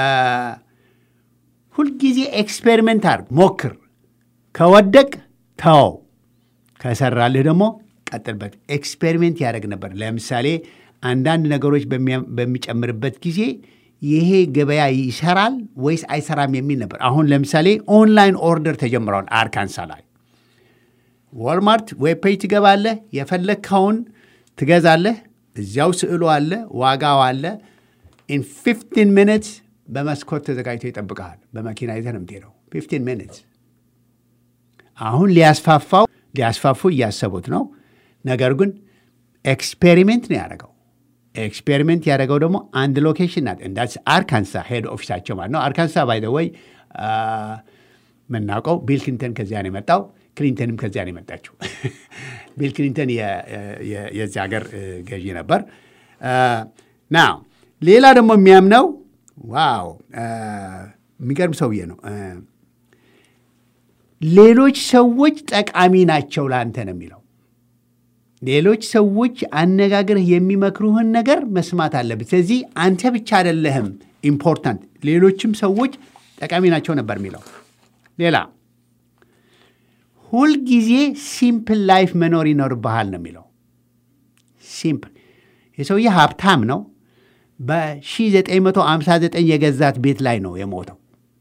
ሁልጊዜ ኤክስፔሪመንት አድርግ፣ ሞክር። ከወደቅ ተው፣ ከሰራልህ ደግሞ ቀጥልበት። ኤክስፔሪሜንት ያደርግ ነበር። ለምሳሌ አንዳንድ ነገሮች በሚያ- በሚጨምርበት ጊዜ ይሄ ገበያ ይሰራል ወይስ አይሰራም የሚል ነበር። አሁን ለምሳሌ ኦንላይን ኦርደር ተጀምረዋል አርካንሳ ላይ። ዋልማርት ዌብ ፔጅ ትገባለህ፣ የፈለግከውን ትገዛለህ። እዚያው ስዕሉ አለ፣ ዋጋው አለ። ኢን 15 ሚኒትስ በመስኮት ተዘጋጅቶ ይጠብቀሃል። በመኪና ይዘህ ነው የምትሄደው። 15 ሚኒትስ አሁን ሊያስፋፋው ሊያስፋፉ እያሰቡት ነው። ነገር ግን ኤክስፔሪሜንት ነው ያደረገው። ኤክስፔሪሜንት ያደረገው ደግሞ አንድ ሎኬሽን ናት። እንዳስ አርካንሳ ሄድ ኦፊሳቸው ማለት ነው። አርካንሳ ባይ ዘ ወይ የምናውቀው ቢል ክሊንተን ከዚያ ነው የመጣው። ክሊንተንም ከዚያ ነው የመጣችው። ቢል ክሊንተን የ- የ- የዚህ ሀገር እ፣ ገዢ ነበር። ና ሌላ ደግሞ የሚያምነው ዋው እ፣ የሚገርም ሰውዬ ነው እ፣ ሌሎች ሰዎች ጠቃሚ ናቸው ለአንተ ነው የሚለው። ሌሎች ሰዎች አነጋግርህ የሚመክሩህን ነገር መስማት አለብህ። ስለዚህ አንተ ብቻ አይደለህም ኢምፖርታንት፣ ሌሎችም ሰዎች ጠቃሚ ናቸው ነበር የሚለው። ሌላ ሁልጊዜ ሲምፕል ላይፍ መኖር ይኖርብሃል ነው የሚለው። ሲምፕል የሰውዬ ሀብታም ነው። በ1959 የገዛት ቤት ላይ ነው የሞተው።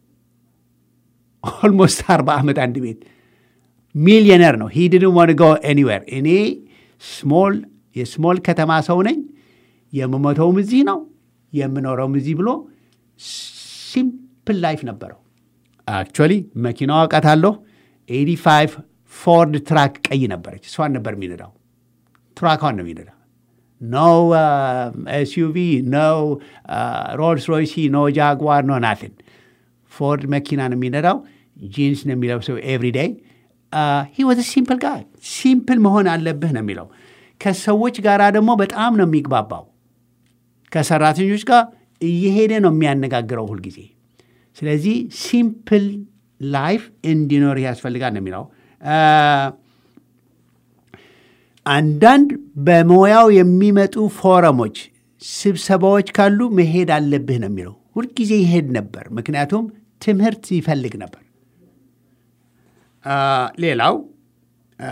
ኦልሞስት 40 ዓመት አንድ ቤት ሚሊዮነር ነው። ሂ ዲድንት ዋንት ጎ ኤኒዌር። እኔ ስሞል የስሞል ከተማ ሰው ነኝ፣ የምሞተውም እዚህ ነው የምኖረውም እዚህ ብሎ ሲምፕል ላይፍ ነበረው። አክቹዋሊ መኪናዋ አውቃታለሁ። 85 ፎርድ ትራክ ቀይ ነበረች። እሷን ነበር የሚነዳው። ትራኳን ነው የሚነዳ። ኖ ኤስዩቪ፣ ኖ ሮልስ ሮይሲ፣ ኖ ጃግዋር፣ ኖ ናትን። ፎርድ መኪና ነው የሚነዳው። ጂንስ ነው የሚለብሰው ኤቭሪ ዴይ። ሂ ወዝ ሲምፕል ጋር ሲምፕል መሆን አለብህ ነው የሚለው። ከሰዎች ጋር ደግሞ በጣም ነው የሚግባባው። ከሰራተኞች ጋር እየሄደ ነው የሚያነጋግረው ሁልጊዜ። ስለዚህ ሲምፕል ላይፍ እንዲኖር ያስፈልጋል ነው የሚለው። አ፣ አንዳንድ በሙያው የሚመጡ ፎረሞች፣ ስብሰባዎች ካሉ መሄድ አለብህ ነው የሚለው። ሁልጊዜ ይሄድ ነበር፣ ምክንያቱም ትምህርት ይፈልግ ነበር። አ፣ ሌላው አ፣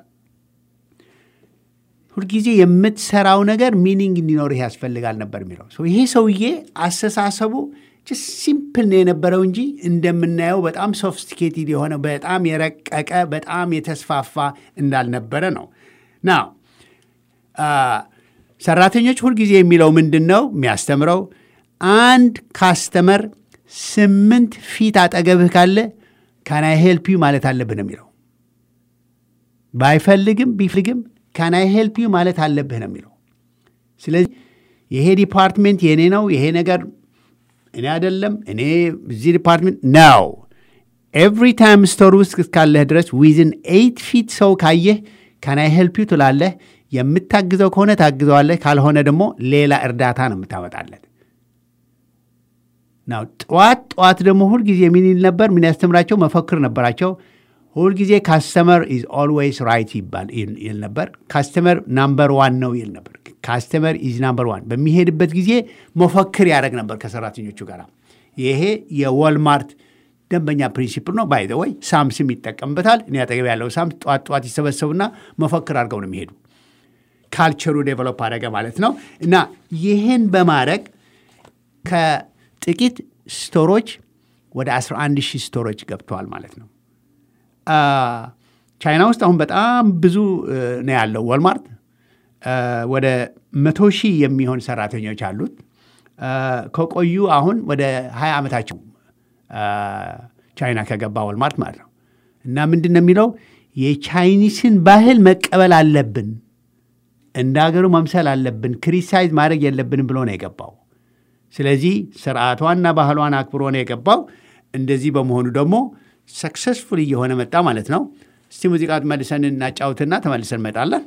ሁልጊዜ የምትሰራው ነገር ሚኒንግ እንዲኖርህ ያስፈልጋል ነበር የሚለው ሶ ይሄ ሰውዬ አስተሳሰቡ ሲምፕል ነው የነበረው እንጂ እንደምናየው በጣም ሶፊስቲኬትድ የሆነ በጣም የረቀቀ በጣም የተስፋፋ እንዳልነበረ ነው ና ሰራተኞች ሁልጊዜ የሚለው ምንድን ነው የሚያስተምረው አንድ ካስተመር ስምንት ፊት አጠገብህ ካለ ካናይ ሄልፕ ዩ ማለት አለብህ ነው የሚለው ባይፈልግም ቢፈልግም ካናይ ሄልፕ ዩ ማለት አለብህ ነው የሚለው ስለዚህ ይሄ ዲፓርትሜንት የእኔ ነው ይሄ ነገር እኔ አይደለም እኔ እዚህ ዲፓርትሜንት ነው ኤቭሪ ታይም ስቶር ውስጥ እስካለህ ድረስ ዊዝን ኤይት ፊት ሰው ካየህ ካናይ ሄልፕ ዩ ትላለህ የምታግዘው ከሆነ ታግዘዋለህ ካልሆነ ደግሞ ሌላ እርዳታ ነው የምታመጣለት ናው ጠዋት ጠዋት ደግሞ ሁልጊዜ ምን ይል ነበር ምን ያስተምራቸው መፈክር ነበራቸው ሁልጊዜ ካስተመር ኢዝ ኦልዌይስ ራይት ይባል ይል- ይል ነበር ካስተመር ናምበር ዋን ነው ይል ነበር ካስተመር ኢዝ ናምበር ዋን በሚሄድበት ጊዜ መፈክር ያደረግ ነበር ከሰራተኞቹ ጋር ይሄ የወልማርት ደንበኛ ፕሪንሲፕል ነው ባይ ወይ ሳምስም ይጠቀምበታል እኔ አጠገብ ያለው ሳምስ ጠዋት ጠዋት ይሰበሰቡና መፈክር አድርገው ነው የሚሄዱ ካልቸሩ ዴቨሎፕ አደረገ ማለት ነው እና ይህን በማድረግ ከጥቂት ስቶሮች ወደ 11 ሺህ ስቶሮች ገብተዋል ማለት ነው አ፣ ቻይና ውስጥ አሁን በጣም ብዙ እ፣ ነው ያለው ወልማርት አ፣ ወደ መቶ ሺህ የሚሆን ሰራተኞች አሉት አ፣ ከቆዩ አሁን ወደ 20 ዓመታቸው አ፣ ቻይና ከገባ ወልማርት ማለት ነው እና ምንድን ነው የሚለው የቻይኒስን ባህል መቀበል አለብን እንደ ሀገሩ መምሰል አለብን ክሪቲሳይዝ ማድረግ የለብንም ብሎ ነው የገባው ስለዚህ ስርዓቷና ባህሏን አክብሮ ነው የገባው እንደዚህ በመሆኑ ደግሞ ሰክሰስፉል እየሆነ መጣ ማለት ነው እስቲ ሙዚቃ መልሰን እናጫውትና ተመልሰን እንመጣለን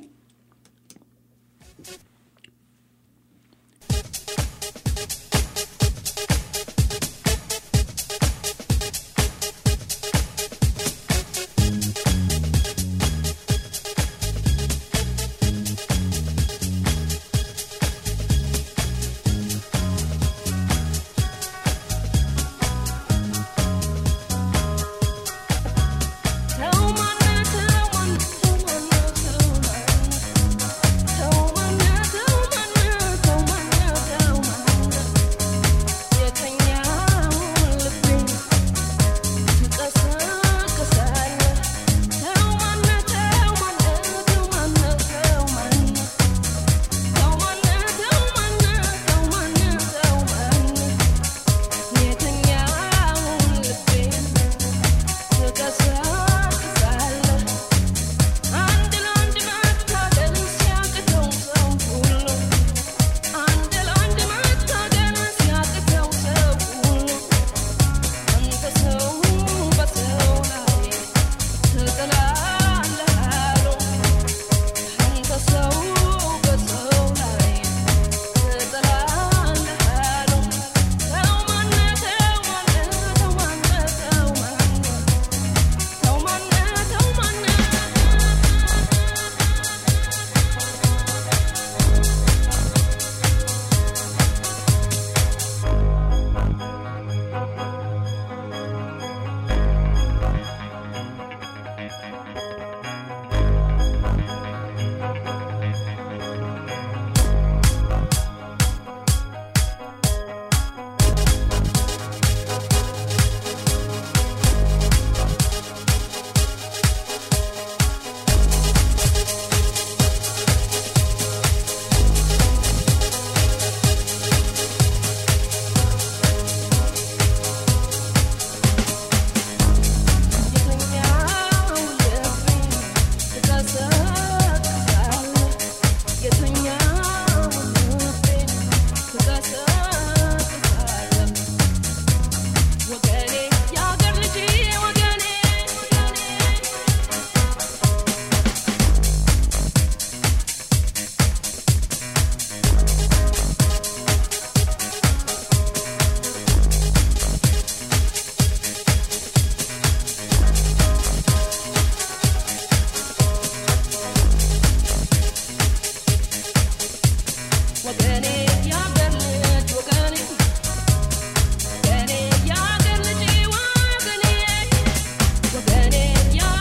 ወገኔ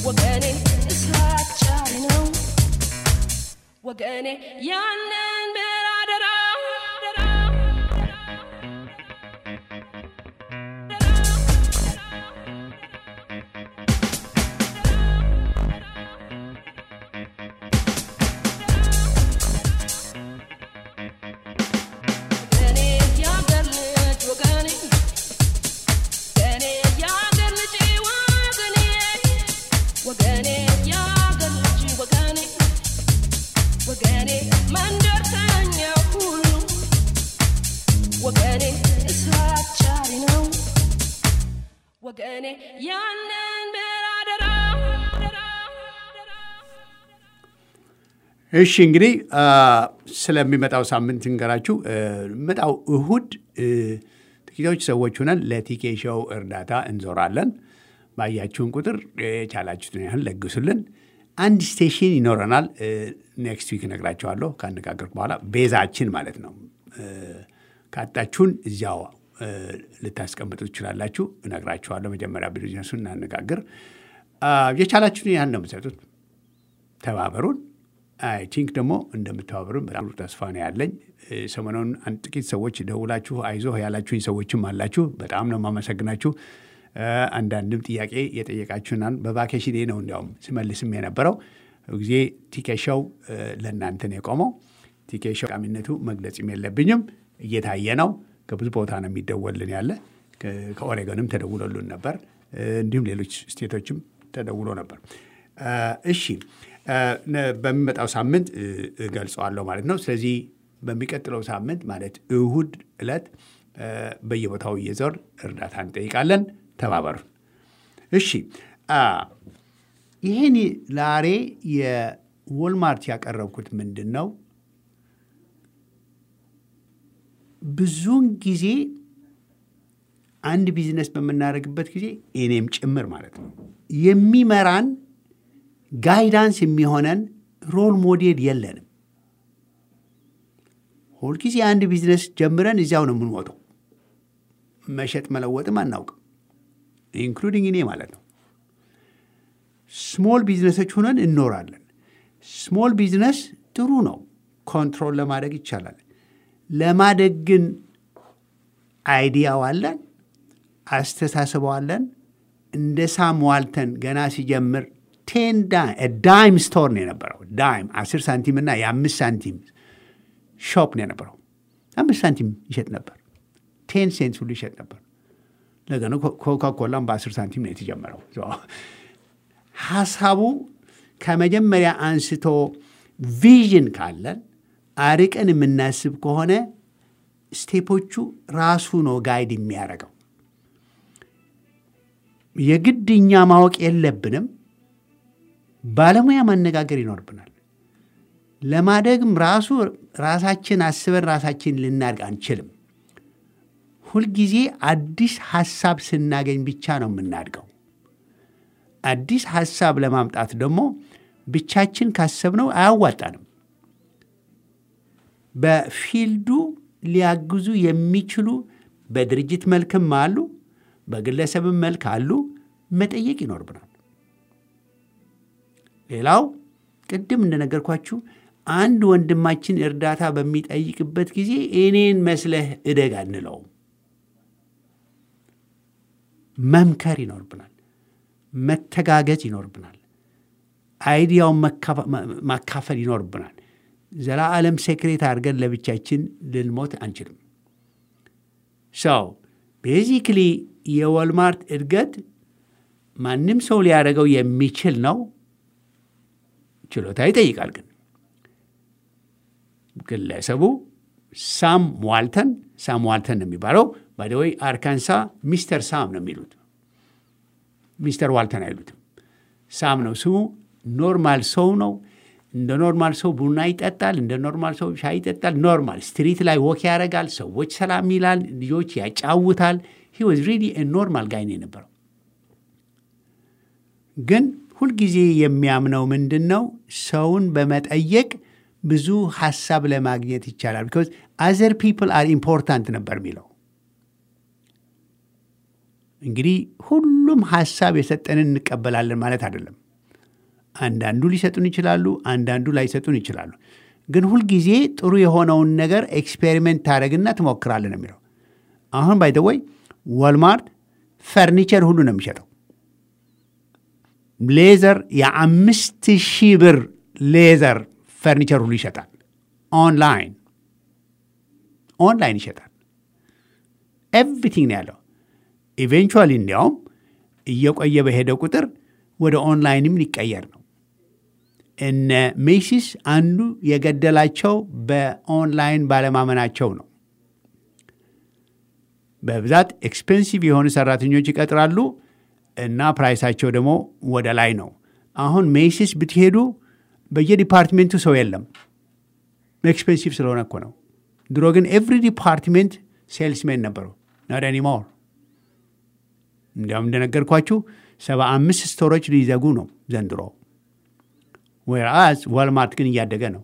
ወገኔ እስራቻሪ ነው ወገኔ ያንን ብራደራ ወገኔ ያገር ልጅ ወገኔ ወገኔ ያገር ልጅ ወገኔ ወገኔ ያገር ልጅ ወገኔ ወገኔ መንደርተኛ ሁሉ ወገኔ እስራቻሪ ነው ወገኔ ያንን ብራደራ እሺ እንግዲህ አ፣ ስለሚመጣው ሳምንት እንገራችሁ። መጣው እሁድ እ፣ ጥቂቶች ሰዎች ሆነን ለቲኬ ሾው እርዳታ እንዞራለን። ባያችሁን ቁጥር የቻላችሁትን ያህል ለግሱልን። አንድ ስቴሽን ይኖረናል። ኔክስት ዊክ እነግራችኋለሁ ካነጋገርኩ በኋላ ቤዛችን ማለት ነው። እ፣ ካጣችሁን እዚያው እ፣ ልታስቀምጡ ትችላላችሁ። እነግራችኋለሁ። መጀመሪያ ቢዝነሱን እናነጋግር። አ፣ የቻላችሁትን ያህል ነው የምትሰጡት። ተባበሩን። አይ ቲንክ ደግሞ እንደምተባበሩን በጣም ተስፋ ነው ያለኝ። እ፣ ሰሞኑን አንድ ጥቂት ሰዎች ደውላችሁ አይዞህ ያላችሁኝ ሰዎችም አላችሁ። በጣም ነው የማመሰግናችሁ። እ፣ አንዳንድም ጥያቄ የጠየቃችሁናል። በቫኬሽን ነው እንዲያውም ስመልስም የነበረው ጊዜ ቲኬሻው ለእናንተ ነው የቆመው። ቲኬሻው ቃሚነቱ መግለጽም የለብኝም እየታየ ነው። ከብዙ ቦታ ነው የሚደወልን ያለ ከ- ከኦሬገንም ተደውሎልን ነበር። እ፣ እንዲሁም ሌሎች ስቴቶችም ተደውሎ ነበር። እ፣ እሺ እ፣ ነ- በሚመጣው ሳምንት እ፣ እገልጸዋለሁ ማለት ነው። ስለዚህ በሚቀጥለው ሳምንት ማለት እሁድ ዕለት እ፣ በየቦታው እየዞር እርዳታ እንጠይቃለን። ተባበሩን። እሺ አ፣ ይህን ዛሬ የዎልማርት ያቀረብኩት ምንድን ነው? ብዙውን ጊዜ አንድ ቢዝነስ በምናደርግበት ጊዜ እኔም ጭምር ማለት ነው የሚመራን ጋይዳንስ የሚሆነን ሮል ሞዴል የለንም። ሁልጊዜ አንድ ቢዝነስ ጀምረን እዚያው ነው የምንወጣው። መሸጥ መለወጥም አናውቅም፣ ኢንክሉዲንግ እኔ ማለት ነው። ስሞል ቢዝነሶች ሆነን እንኖራለን። ስሞል ቢዝነስ ጥሩ ነው፣ ኮንትሮል ለማድረግ ይቻላል። ለማደግ ግን አይዲያው አለን፣ አስተሳስበው አለን። እንደ ሳም ዋልተን ገና ሲጀምር ቴን ዳይም ስቶር ነው የነበረው። ዳይም አስር ሳንቲም እና የአምስት ሳንቲም ሾፕ ነው የነበረው። አምስት ሳንቲም ይሸጥ ነበር። ቴን ሴንት ሁሉ ይሸጥ ነበር። ለገኑ ኮካኮላም በአስር ሳንቲም ነው የተጀመረው። ሀሳቡ ከመጀመሪያ አንስቶ ቪዥን ካለን አርቀን የምናስብ ከሆነ ስቴፖቹ ራሱ ነው ጋይድ የሚያደርገው። የግድ እኛ ማወቅ የለብንም። ባለሙያ ማነጋገር ይኖርብናል። ለማደግም ራሱ ራሳችን አስበን ራሳችን ልናድግ አንችልም። ሁልጊዜ አዲስ ሀሳብ ስናገኝ ብቻ ነው የምናድገው። አዲስ ሀሳብ ለማምጣት ደግሞ ብቻችን ካሰብነው አያዋጣንም። በፊልዱ ሊያግዙ የሚችሉ በድርጅት መልክም አሉ፣ በግለሰብም መልክ አሉ። መጠየቅ ይኖርብናል። ሌላው ቅድም እንደነገርኳችሁ አንድ ወንድማችን እርዳታ በሚጠይቅበት ጊዜ እኔን መስለህ እደግ አንለውም። መምከር ይኖርብናል። መተጋገዝ ይኖርብናል። አይዲያውን ማካፈል ይኖርብናል። ዘላለም ሴክሬት አድርገን ለብቻችን ልንሞት አንችልም። ሰው ቤዚክሊ የወልማርት እድገት ማንም ሰው ሊያደርገው የሚችል ነው። ችሎታ ይጠይቃል። ግን ግለሰቡ ሳም ዋልተን ሳም ዋልተን ነው የሚባለው። ባደወይ አርካንሳ ሚስተር ሳም ነው የሚሉት። ሚስተር ዋልተን አይሉትም። ሳም ነው ስሙ። ኖርማል ሰው ነው። እንደ ኖርማል ሰው ቡና ይጠጣል። እንደ ኖርማል ሰው ሻይ ይጠጣል። ኖርማል ስትሪት ላይ ወክ ያደርጋል። ሰዎች ሰላም ይላል። ልጆች ያጫውታል። ሂ ዋዝ ሪሊ ኖርማል ጋይ ነው የነበረው። ግን ሁልጊዜ የሚያምነው ምንድን ነው? ሰውን በመጠየቅ ብዙ ሀሳብ ለማግኘት ይቻላል። ቢኮዝ አዘር ፒፕል አር ኢምፖርታንት ነበር የሚለው። እንግዲህ ሁሉም ሀሳብ የሰጠንን እንቀበላለን ማለት አይደለም። አንዳንዱ ሊሰጡን ይችላሉ፣ አንዳንዱ ላይሰጡን ይችላሉ። ግን ሁልጊዜ ጥሩ የሆነውን ነገር ኤክስፔሪሜንት ታደረግና ትሞክራለን ነው የሚለው። አሁን ባይደወይ ዋልማርት ፈርኒቸር ሁሉ ነው የሚሸጠው። ሌዘር የአምስት ሺህ ብር ሌዘር ፈርኒቸር ሁሉ ይሸጣል። ኦንላይን ኦንላይን ይሸጣል። ኤቭሪቲንግ ነው ያለው። ኢቬንቹዋሊ እንዲያውም እየቆየ በሄደ ቁጥር ወደ ኦንላይንም ሊቀየር ነው። እነ ሜሲስ አንዱ የገደላቸው በኦንላይን ባለማመናቸው ነው። በብዛት ኤክስፔንሲቭ የሆኑ ሰራተኞች ይቀጥራሉ እና ፕራይሳቸው ደግሞ ወደ ላይ ነው። አሁን ሜሲስ ብትሄዱ በየዲፓርትሜንቱ ሰው የለም። ኤክስፔንሲቭ ስለሆነ እኮ ነው። ድሮ ግን ኤቭሪ ዲፓርትሜንት ሴልስሜን ነበሩ። ኖት ኤኒሞር። እንዲያውም እንደነገርኳችሁ ሰባ አምስት ስቶሮች ሊዘጉ ነው ዘንድሮ። ዌርአዝ ዋልማርት ግን እያደገ ነው።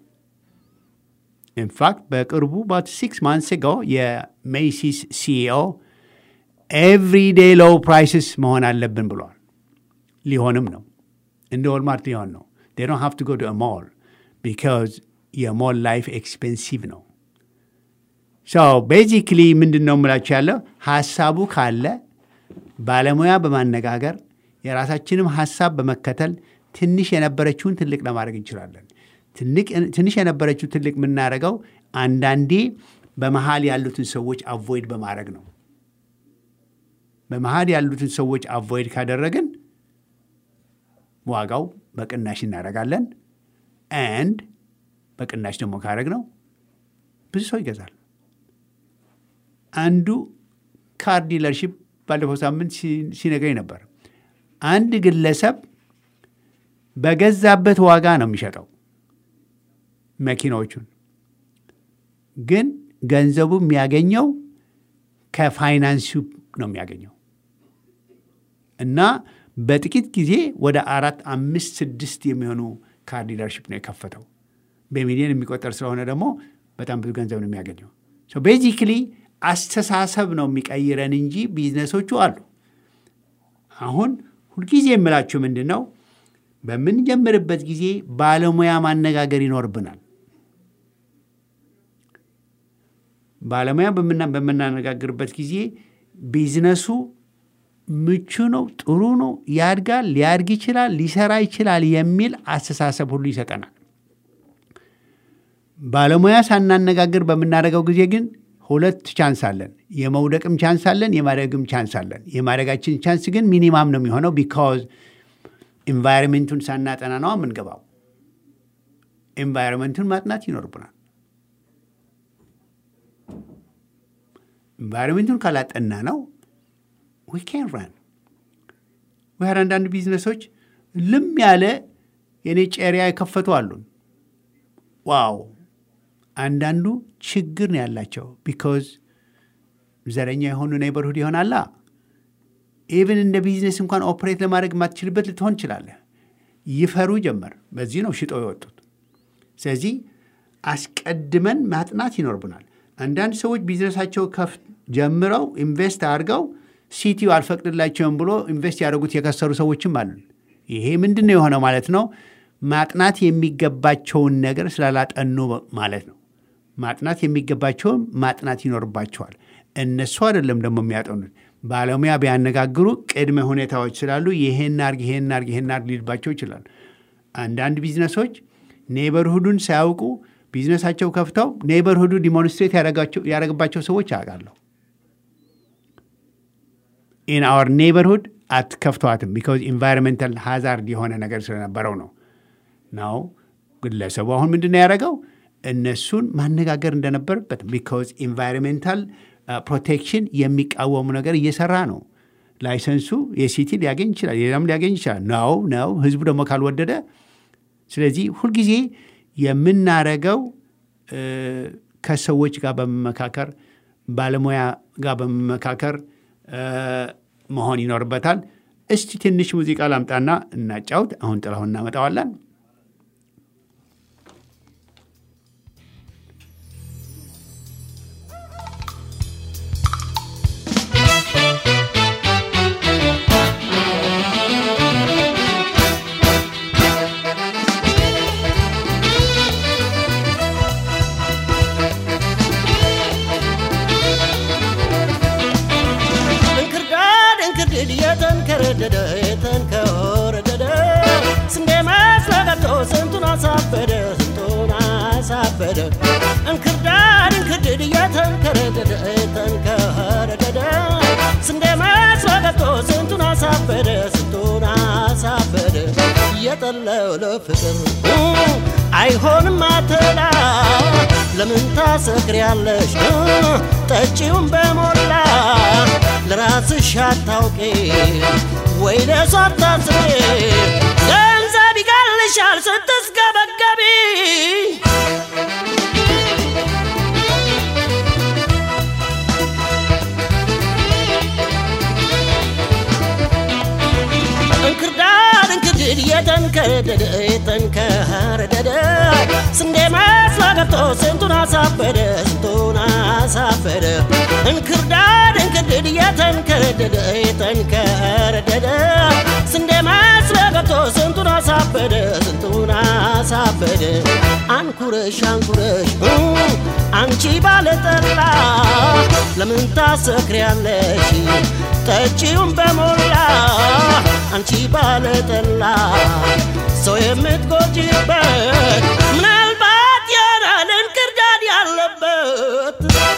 ኢንፋክት በቅርቡ ባት ሲክስ ማንስ ጎ የሜሲስ ሲኢኦ ኤቭሪዴይ ሎው ፕራይስስ መሆን አለብን ብሏል። ሊሆንም ነው። እንደ ዋልማርት ሊሆን ነው። ዴይ ዶንት ሃቭ ቱ ጎ ቱ ሞል ቢካዝ የሞል ላይፍ ኤክስፔንሲቭ ነው። ሶ ቤዚክሊ ምንድን ነው የምላችሁ ያለው ሀሳቡ ካለ ባለሙያ በማነጋገር የራሳችንም ሀሳብ በመከተል ትንሽ የነበረችውን ትልቅ ለማድረግ እንችላለን። ትንሽ የነበረችው ትልቅ የምናደርገው አንዳንዴ በመሀል ያሉትን ሰዎች አቮይድ በማድረግ ነው። በመሀል ያሉትን ሰዎች አቮይድ ካደረግን ዋጋው በቅናሽ እናደርጋለን። አንድ በቅናሽ ደግሞ ካደረግ ነው ብዙ ሰው ይገዛል። አንዱ ካር ዲለርሺፕ ባለፈው ሳምንት ሲነግረኝ ነበር። አንድ ግለሰብ በገዛበት ዋጋ ነው የሚሸጠው መኪናዎቹን፣ ግን ገንዘቡ የሚያገኘው ከፋይናንሱ ነው የሚያገኘው እና በጥቂት ጊዜ ወደ አራት አምስት ስድስት የሚሆኑ ካር ዲለርሺፕ ነው የከፈተው። በሚሊዮን የሚቆጠር ስለሆነ ደግሞ በጣም ብዙ ገንዘብ ነው የሚያገኘው። ቤዚክሊ አስተሳሰብ ነው የሚቀይረን እንጂ ቢዝነሶቹ አሉ። አሁን ሁልጊዜ የምላችሁ ምንድን ነው፣ በምንጀምርበት ጊዜ ባለሙያ ማነጋገር ይኖርብናል። ባለሙያ በምናነጋግርበት ጊዜ ቢዝነሱ ምቹ ነው፣ ጥሩ ነው፣ ያድጋል፣ ሊያድግ ይችላል፣ ሊሰራ ይችላል የሚል አስተሳሰብ ሁሉ ይሰጠናል። ባለሙያ ሳናነጋግር በምናደርገው ጊዜ ግን ሁለት ቻንስ አለን። የመውደቅም ቻንስ አለን፣ የማደግም ቻንስ አለን። የማደጋችን ቻንስ ግን ሚኒማም ነው የሚሆነው ቢካዝ ኢንቫይሮንሜንቱን ሳናጠና ነው የምንገባው። ኢንቫይሮንሜንቱን ማጥናት ይኖርብናል። ኢንቫይሮንሜንቱን ካላጠና ነው ዊ ካን ራን ወር አንዳንድ ቢዝነሶች ልም ያለ የኔ ጨሪያ የከፈቱ አሉን። ዋው አንዳንዱ ችግር ነው ያላቸው ቢኮዝ ዘረኛ የሆኑ ኔይበርሁድ ይሆናላ። ኢቭን እንደ ቢዝነስ እንኳን ኦፕሬት ለማድረግ የማትችልበት ልትሆን ትችላለህ። ይፈሩ ጀመር። በዚህ ነው ሽጠው የወጡት። ስለዚህ አስቀድመን ማጥናት ይኖርብናል። አንዳንድ ሰዎች ቢዝነሳቸው ከፍ ጀምረው ኢንቨስት አድርገው ሲቲው አልፈቅድላቸውም ብሎ ኢንቨስት ያደረጉት የከሰሩ ሰዎችም አሉ። ይሄ ምንድን ነው የሆነው ማለት ነው? ማጥናት የሚገባቸውን ነገር ስላላጠኑ ማለት ነው። ማጥናት የሚገባቸውን ማጥናት ይኖርባቸዋል። እነሱ አይደለም ደግሞ የሚያጠኑት። ባለሙያ ቢያነጋግሩ ቅድመ ሁኔታዎች ስላሉ ይሄን አርግ፣ ይሄን አርግ፣ ይሄን አርግ ሊልባቸው ይችላል። አንዳንድ ቢዝነሶች ኔበርሁዱን ሳያውቁ ቢዝነሳቸው ከፍተው ኔበርሁዱ ዲሞንስትሬት ያደረግባቸው ሰዎች አውቃለሁ። ኢን አወር ኔበርሁድ አትከፍተዋትም ቢካዝ ኢንቫይሮንሜንታል ሃዛርድ የሆነ ነገር ስለነበረው ነው ነው ግለሰቡ አሁን ምንድን ነው ያደረገው? እነሱን ማነጋገር እንደነበረበት ቢካዝ ኢንቫይሮንሜንታል ፕሮቴክሽን የሚቃወሙ ነገር እየሰራ ነው። ላይሰንሱ የሲቲ ሊያገኝ ይችላል፣ ሌላም ሊያገኝ ይችላል። ነው ነው ህዝቡ ደግሞ ካልወደደ። ስለዚህ ሁልጊዜ የምናረገው ከሰዎች ጋር በመመካከር ባለሙያ ጋር በመመካከር መሆን ይኖርበታል። እስቲ ትንሽ ሙዚቃ ላምጣና እናጫውት። አሁን ጥላሁን እናመጣዋለን። ባለጠለው ለፍቅር አይሆንም አትላ ለምን ታሰክሪያለሽ ጠጪውን በሞላ ለራስሽ አታውቂ ወይ ለሷ አታስቢ ገንዘብ ይቀልሻል ስትስገበገቢ እንክርዳድ እንክርድድ የተንከረደደ የተንከረደደ ስንዴ መስሎ ገብቶ ስንቱን አሳበደ ስንቱን አሳበደ እንክርዳድ እንክርድድ የተንከረደደ የተንከረደደ ስንዴ መስሎ ገብቶ ስንቱን አሳበደ ስንቱን አሳበደ አንኩረሽ አንኩረሽ እ አንቺ ባለጠላ ለምን ታሰክሪያለሽ ጠጪውን በሞላ አንቺ ባለጠላ ሰው የምትጎጂበት ምናልባት ያናል እንክርዳድ ያለበት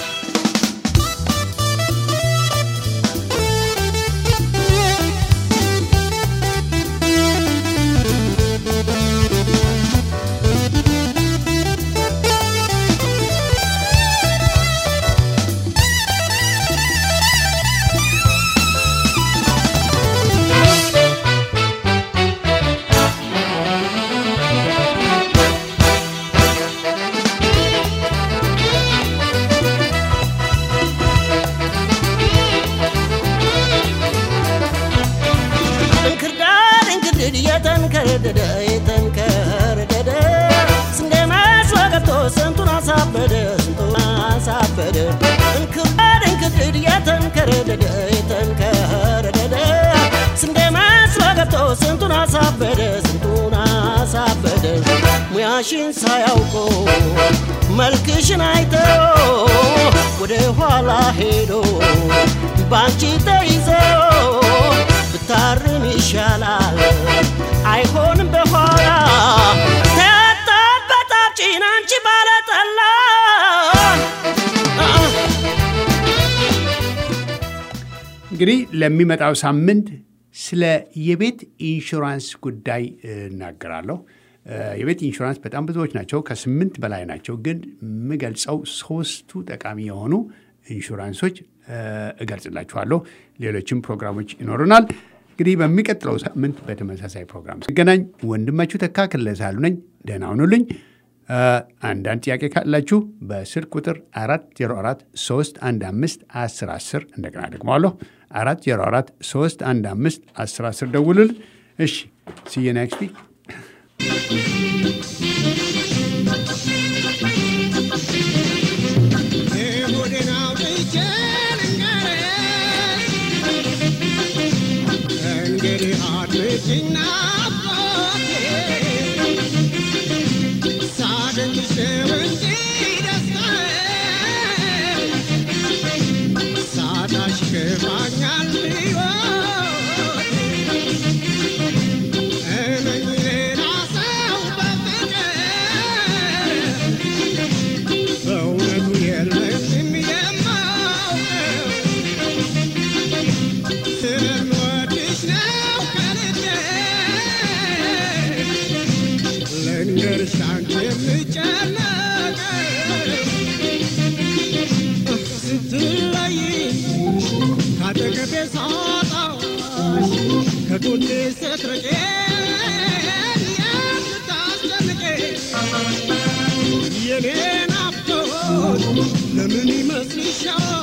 እንክርዳድ እንክርድድ የተንከረደደ የተንከረደደ ስንዴ መስሎ ገብቶ ስንቱን አሳበደ ስንቱን አሳበደ እንክርዳድ እንክርድድ የተንከረደደ የተንከረደደ ስንዴ መስሎ ገብቶ ስንቱን አሳበደ ስንቱን አሳበደ ሙያሽን ሳያውቆ መልክሽን አይተው ወደ ኋላ ሄዶ ባንቺ ተይዘው ብታርም ይሻላል አይሆንም በኋላ ተጣበጣችን አንቺ ባለጠላ እንግዲህ ለሚመጣው ሳምንት ስለ የቤት ኢንሹራንስ ጉዳይ እናገራለሁ። እ፣ የቤት ኢንሹራንስ በጣም ብዙዎች ናቸው፣ ከስምንት በላይ ናቸው። ግን የምገልጸው ሶስቱ ጠቃሚ የሆኑ ኢንሹራንሶች እ፣ እገልጽላችኋለሁ። ሌሎችም ፕሮግራሞች ይኖሩናል። እንግዲህ በሚቀጥለው ሳምንት በተመሳሳይ ፕሮግራም ስገናኝ ወንድማችሁ ተካ ክለሳሉ ነኝ። ደህና ሁኑልኝ። እ፣ አንዳንድ ጥያቄ ካላችሁ በስልክ ቁጥር 404 315 10 10 እንደገና ደግመዋለሁ 404 315 10 10 ደውሉልን። እሺ ሲየ ኔክስት ዊክ የሆዴን አውጥቼ ልንገርሽ፣ እንግዲህ አድምጪኝ ናፍቆቴ፣ ሳደንቅሽ ነው እንጂ ደስታዬ፣ ሳጣሽ ከፋኛል ሕይወቴ። እመኝ ሌላ ሰው በፍቅር በእውነቱ የለኝም የማውቀው ስለምወድሽ ነው ከልቤ ልንገርሽ አንቺ የምጨነቀው ስትለይኝ ካጠገቤ ሳጣሽ ከጎኔ ስትርቄን የምታስጨንቀኝ የኔ ናፍቆት ለምን ይመስልሻል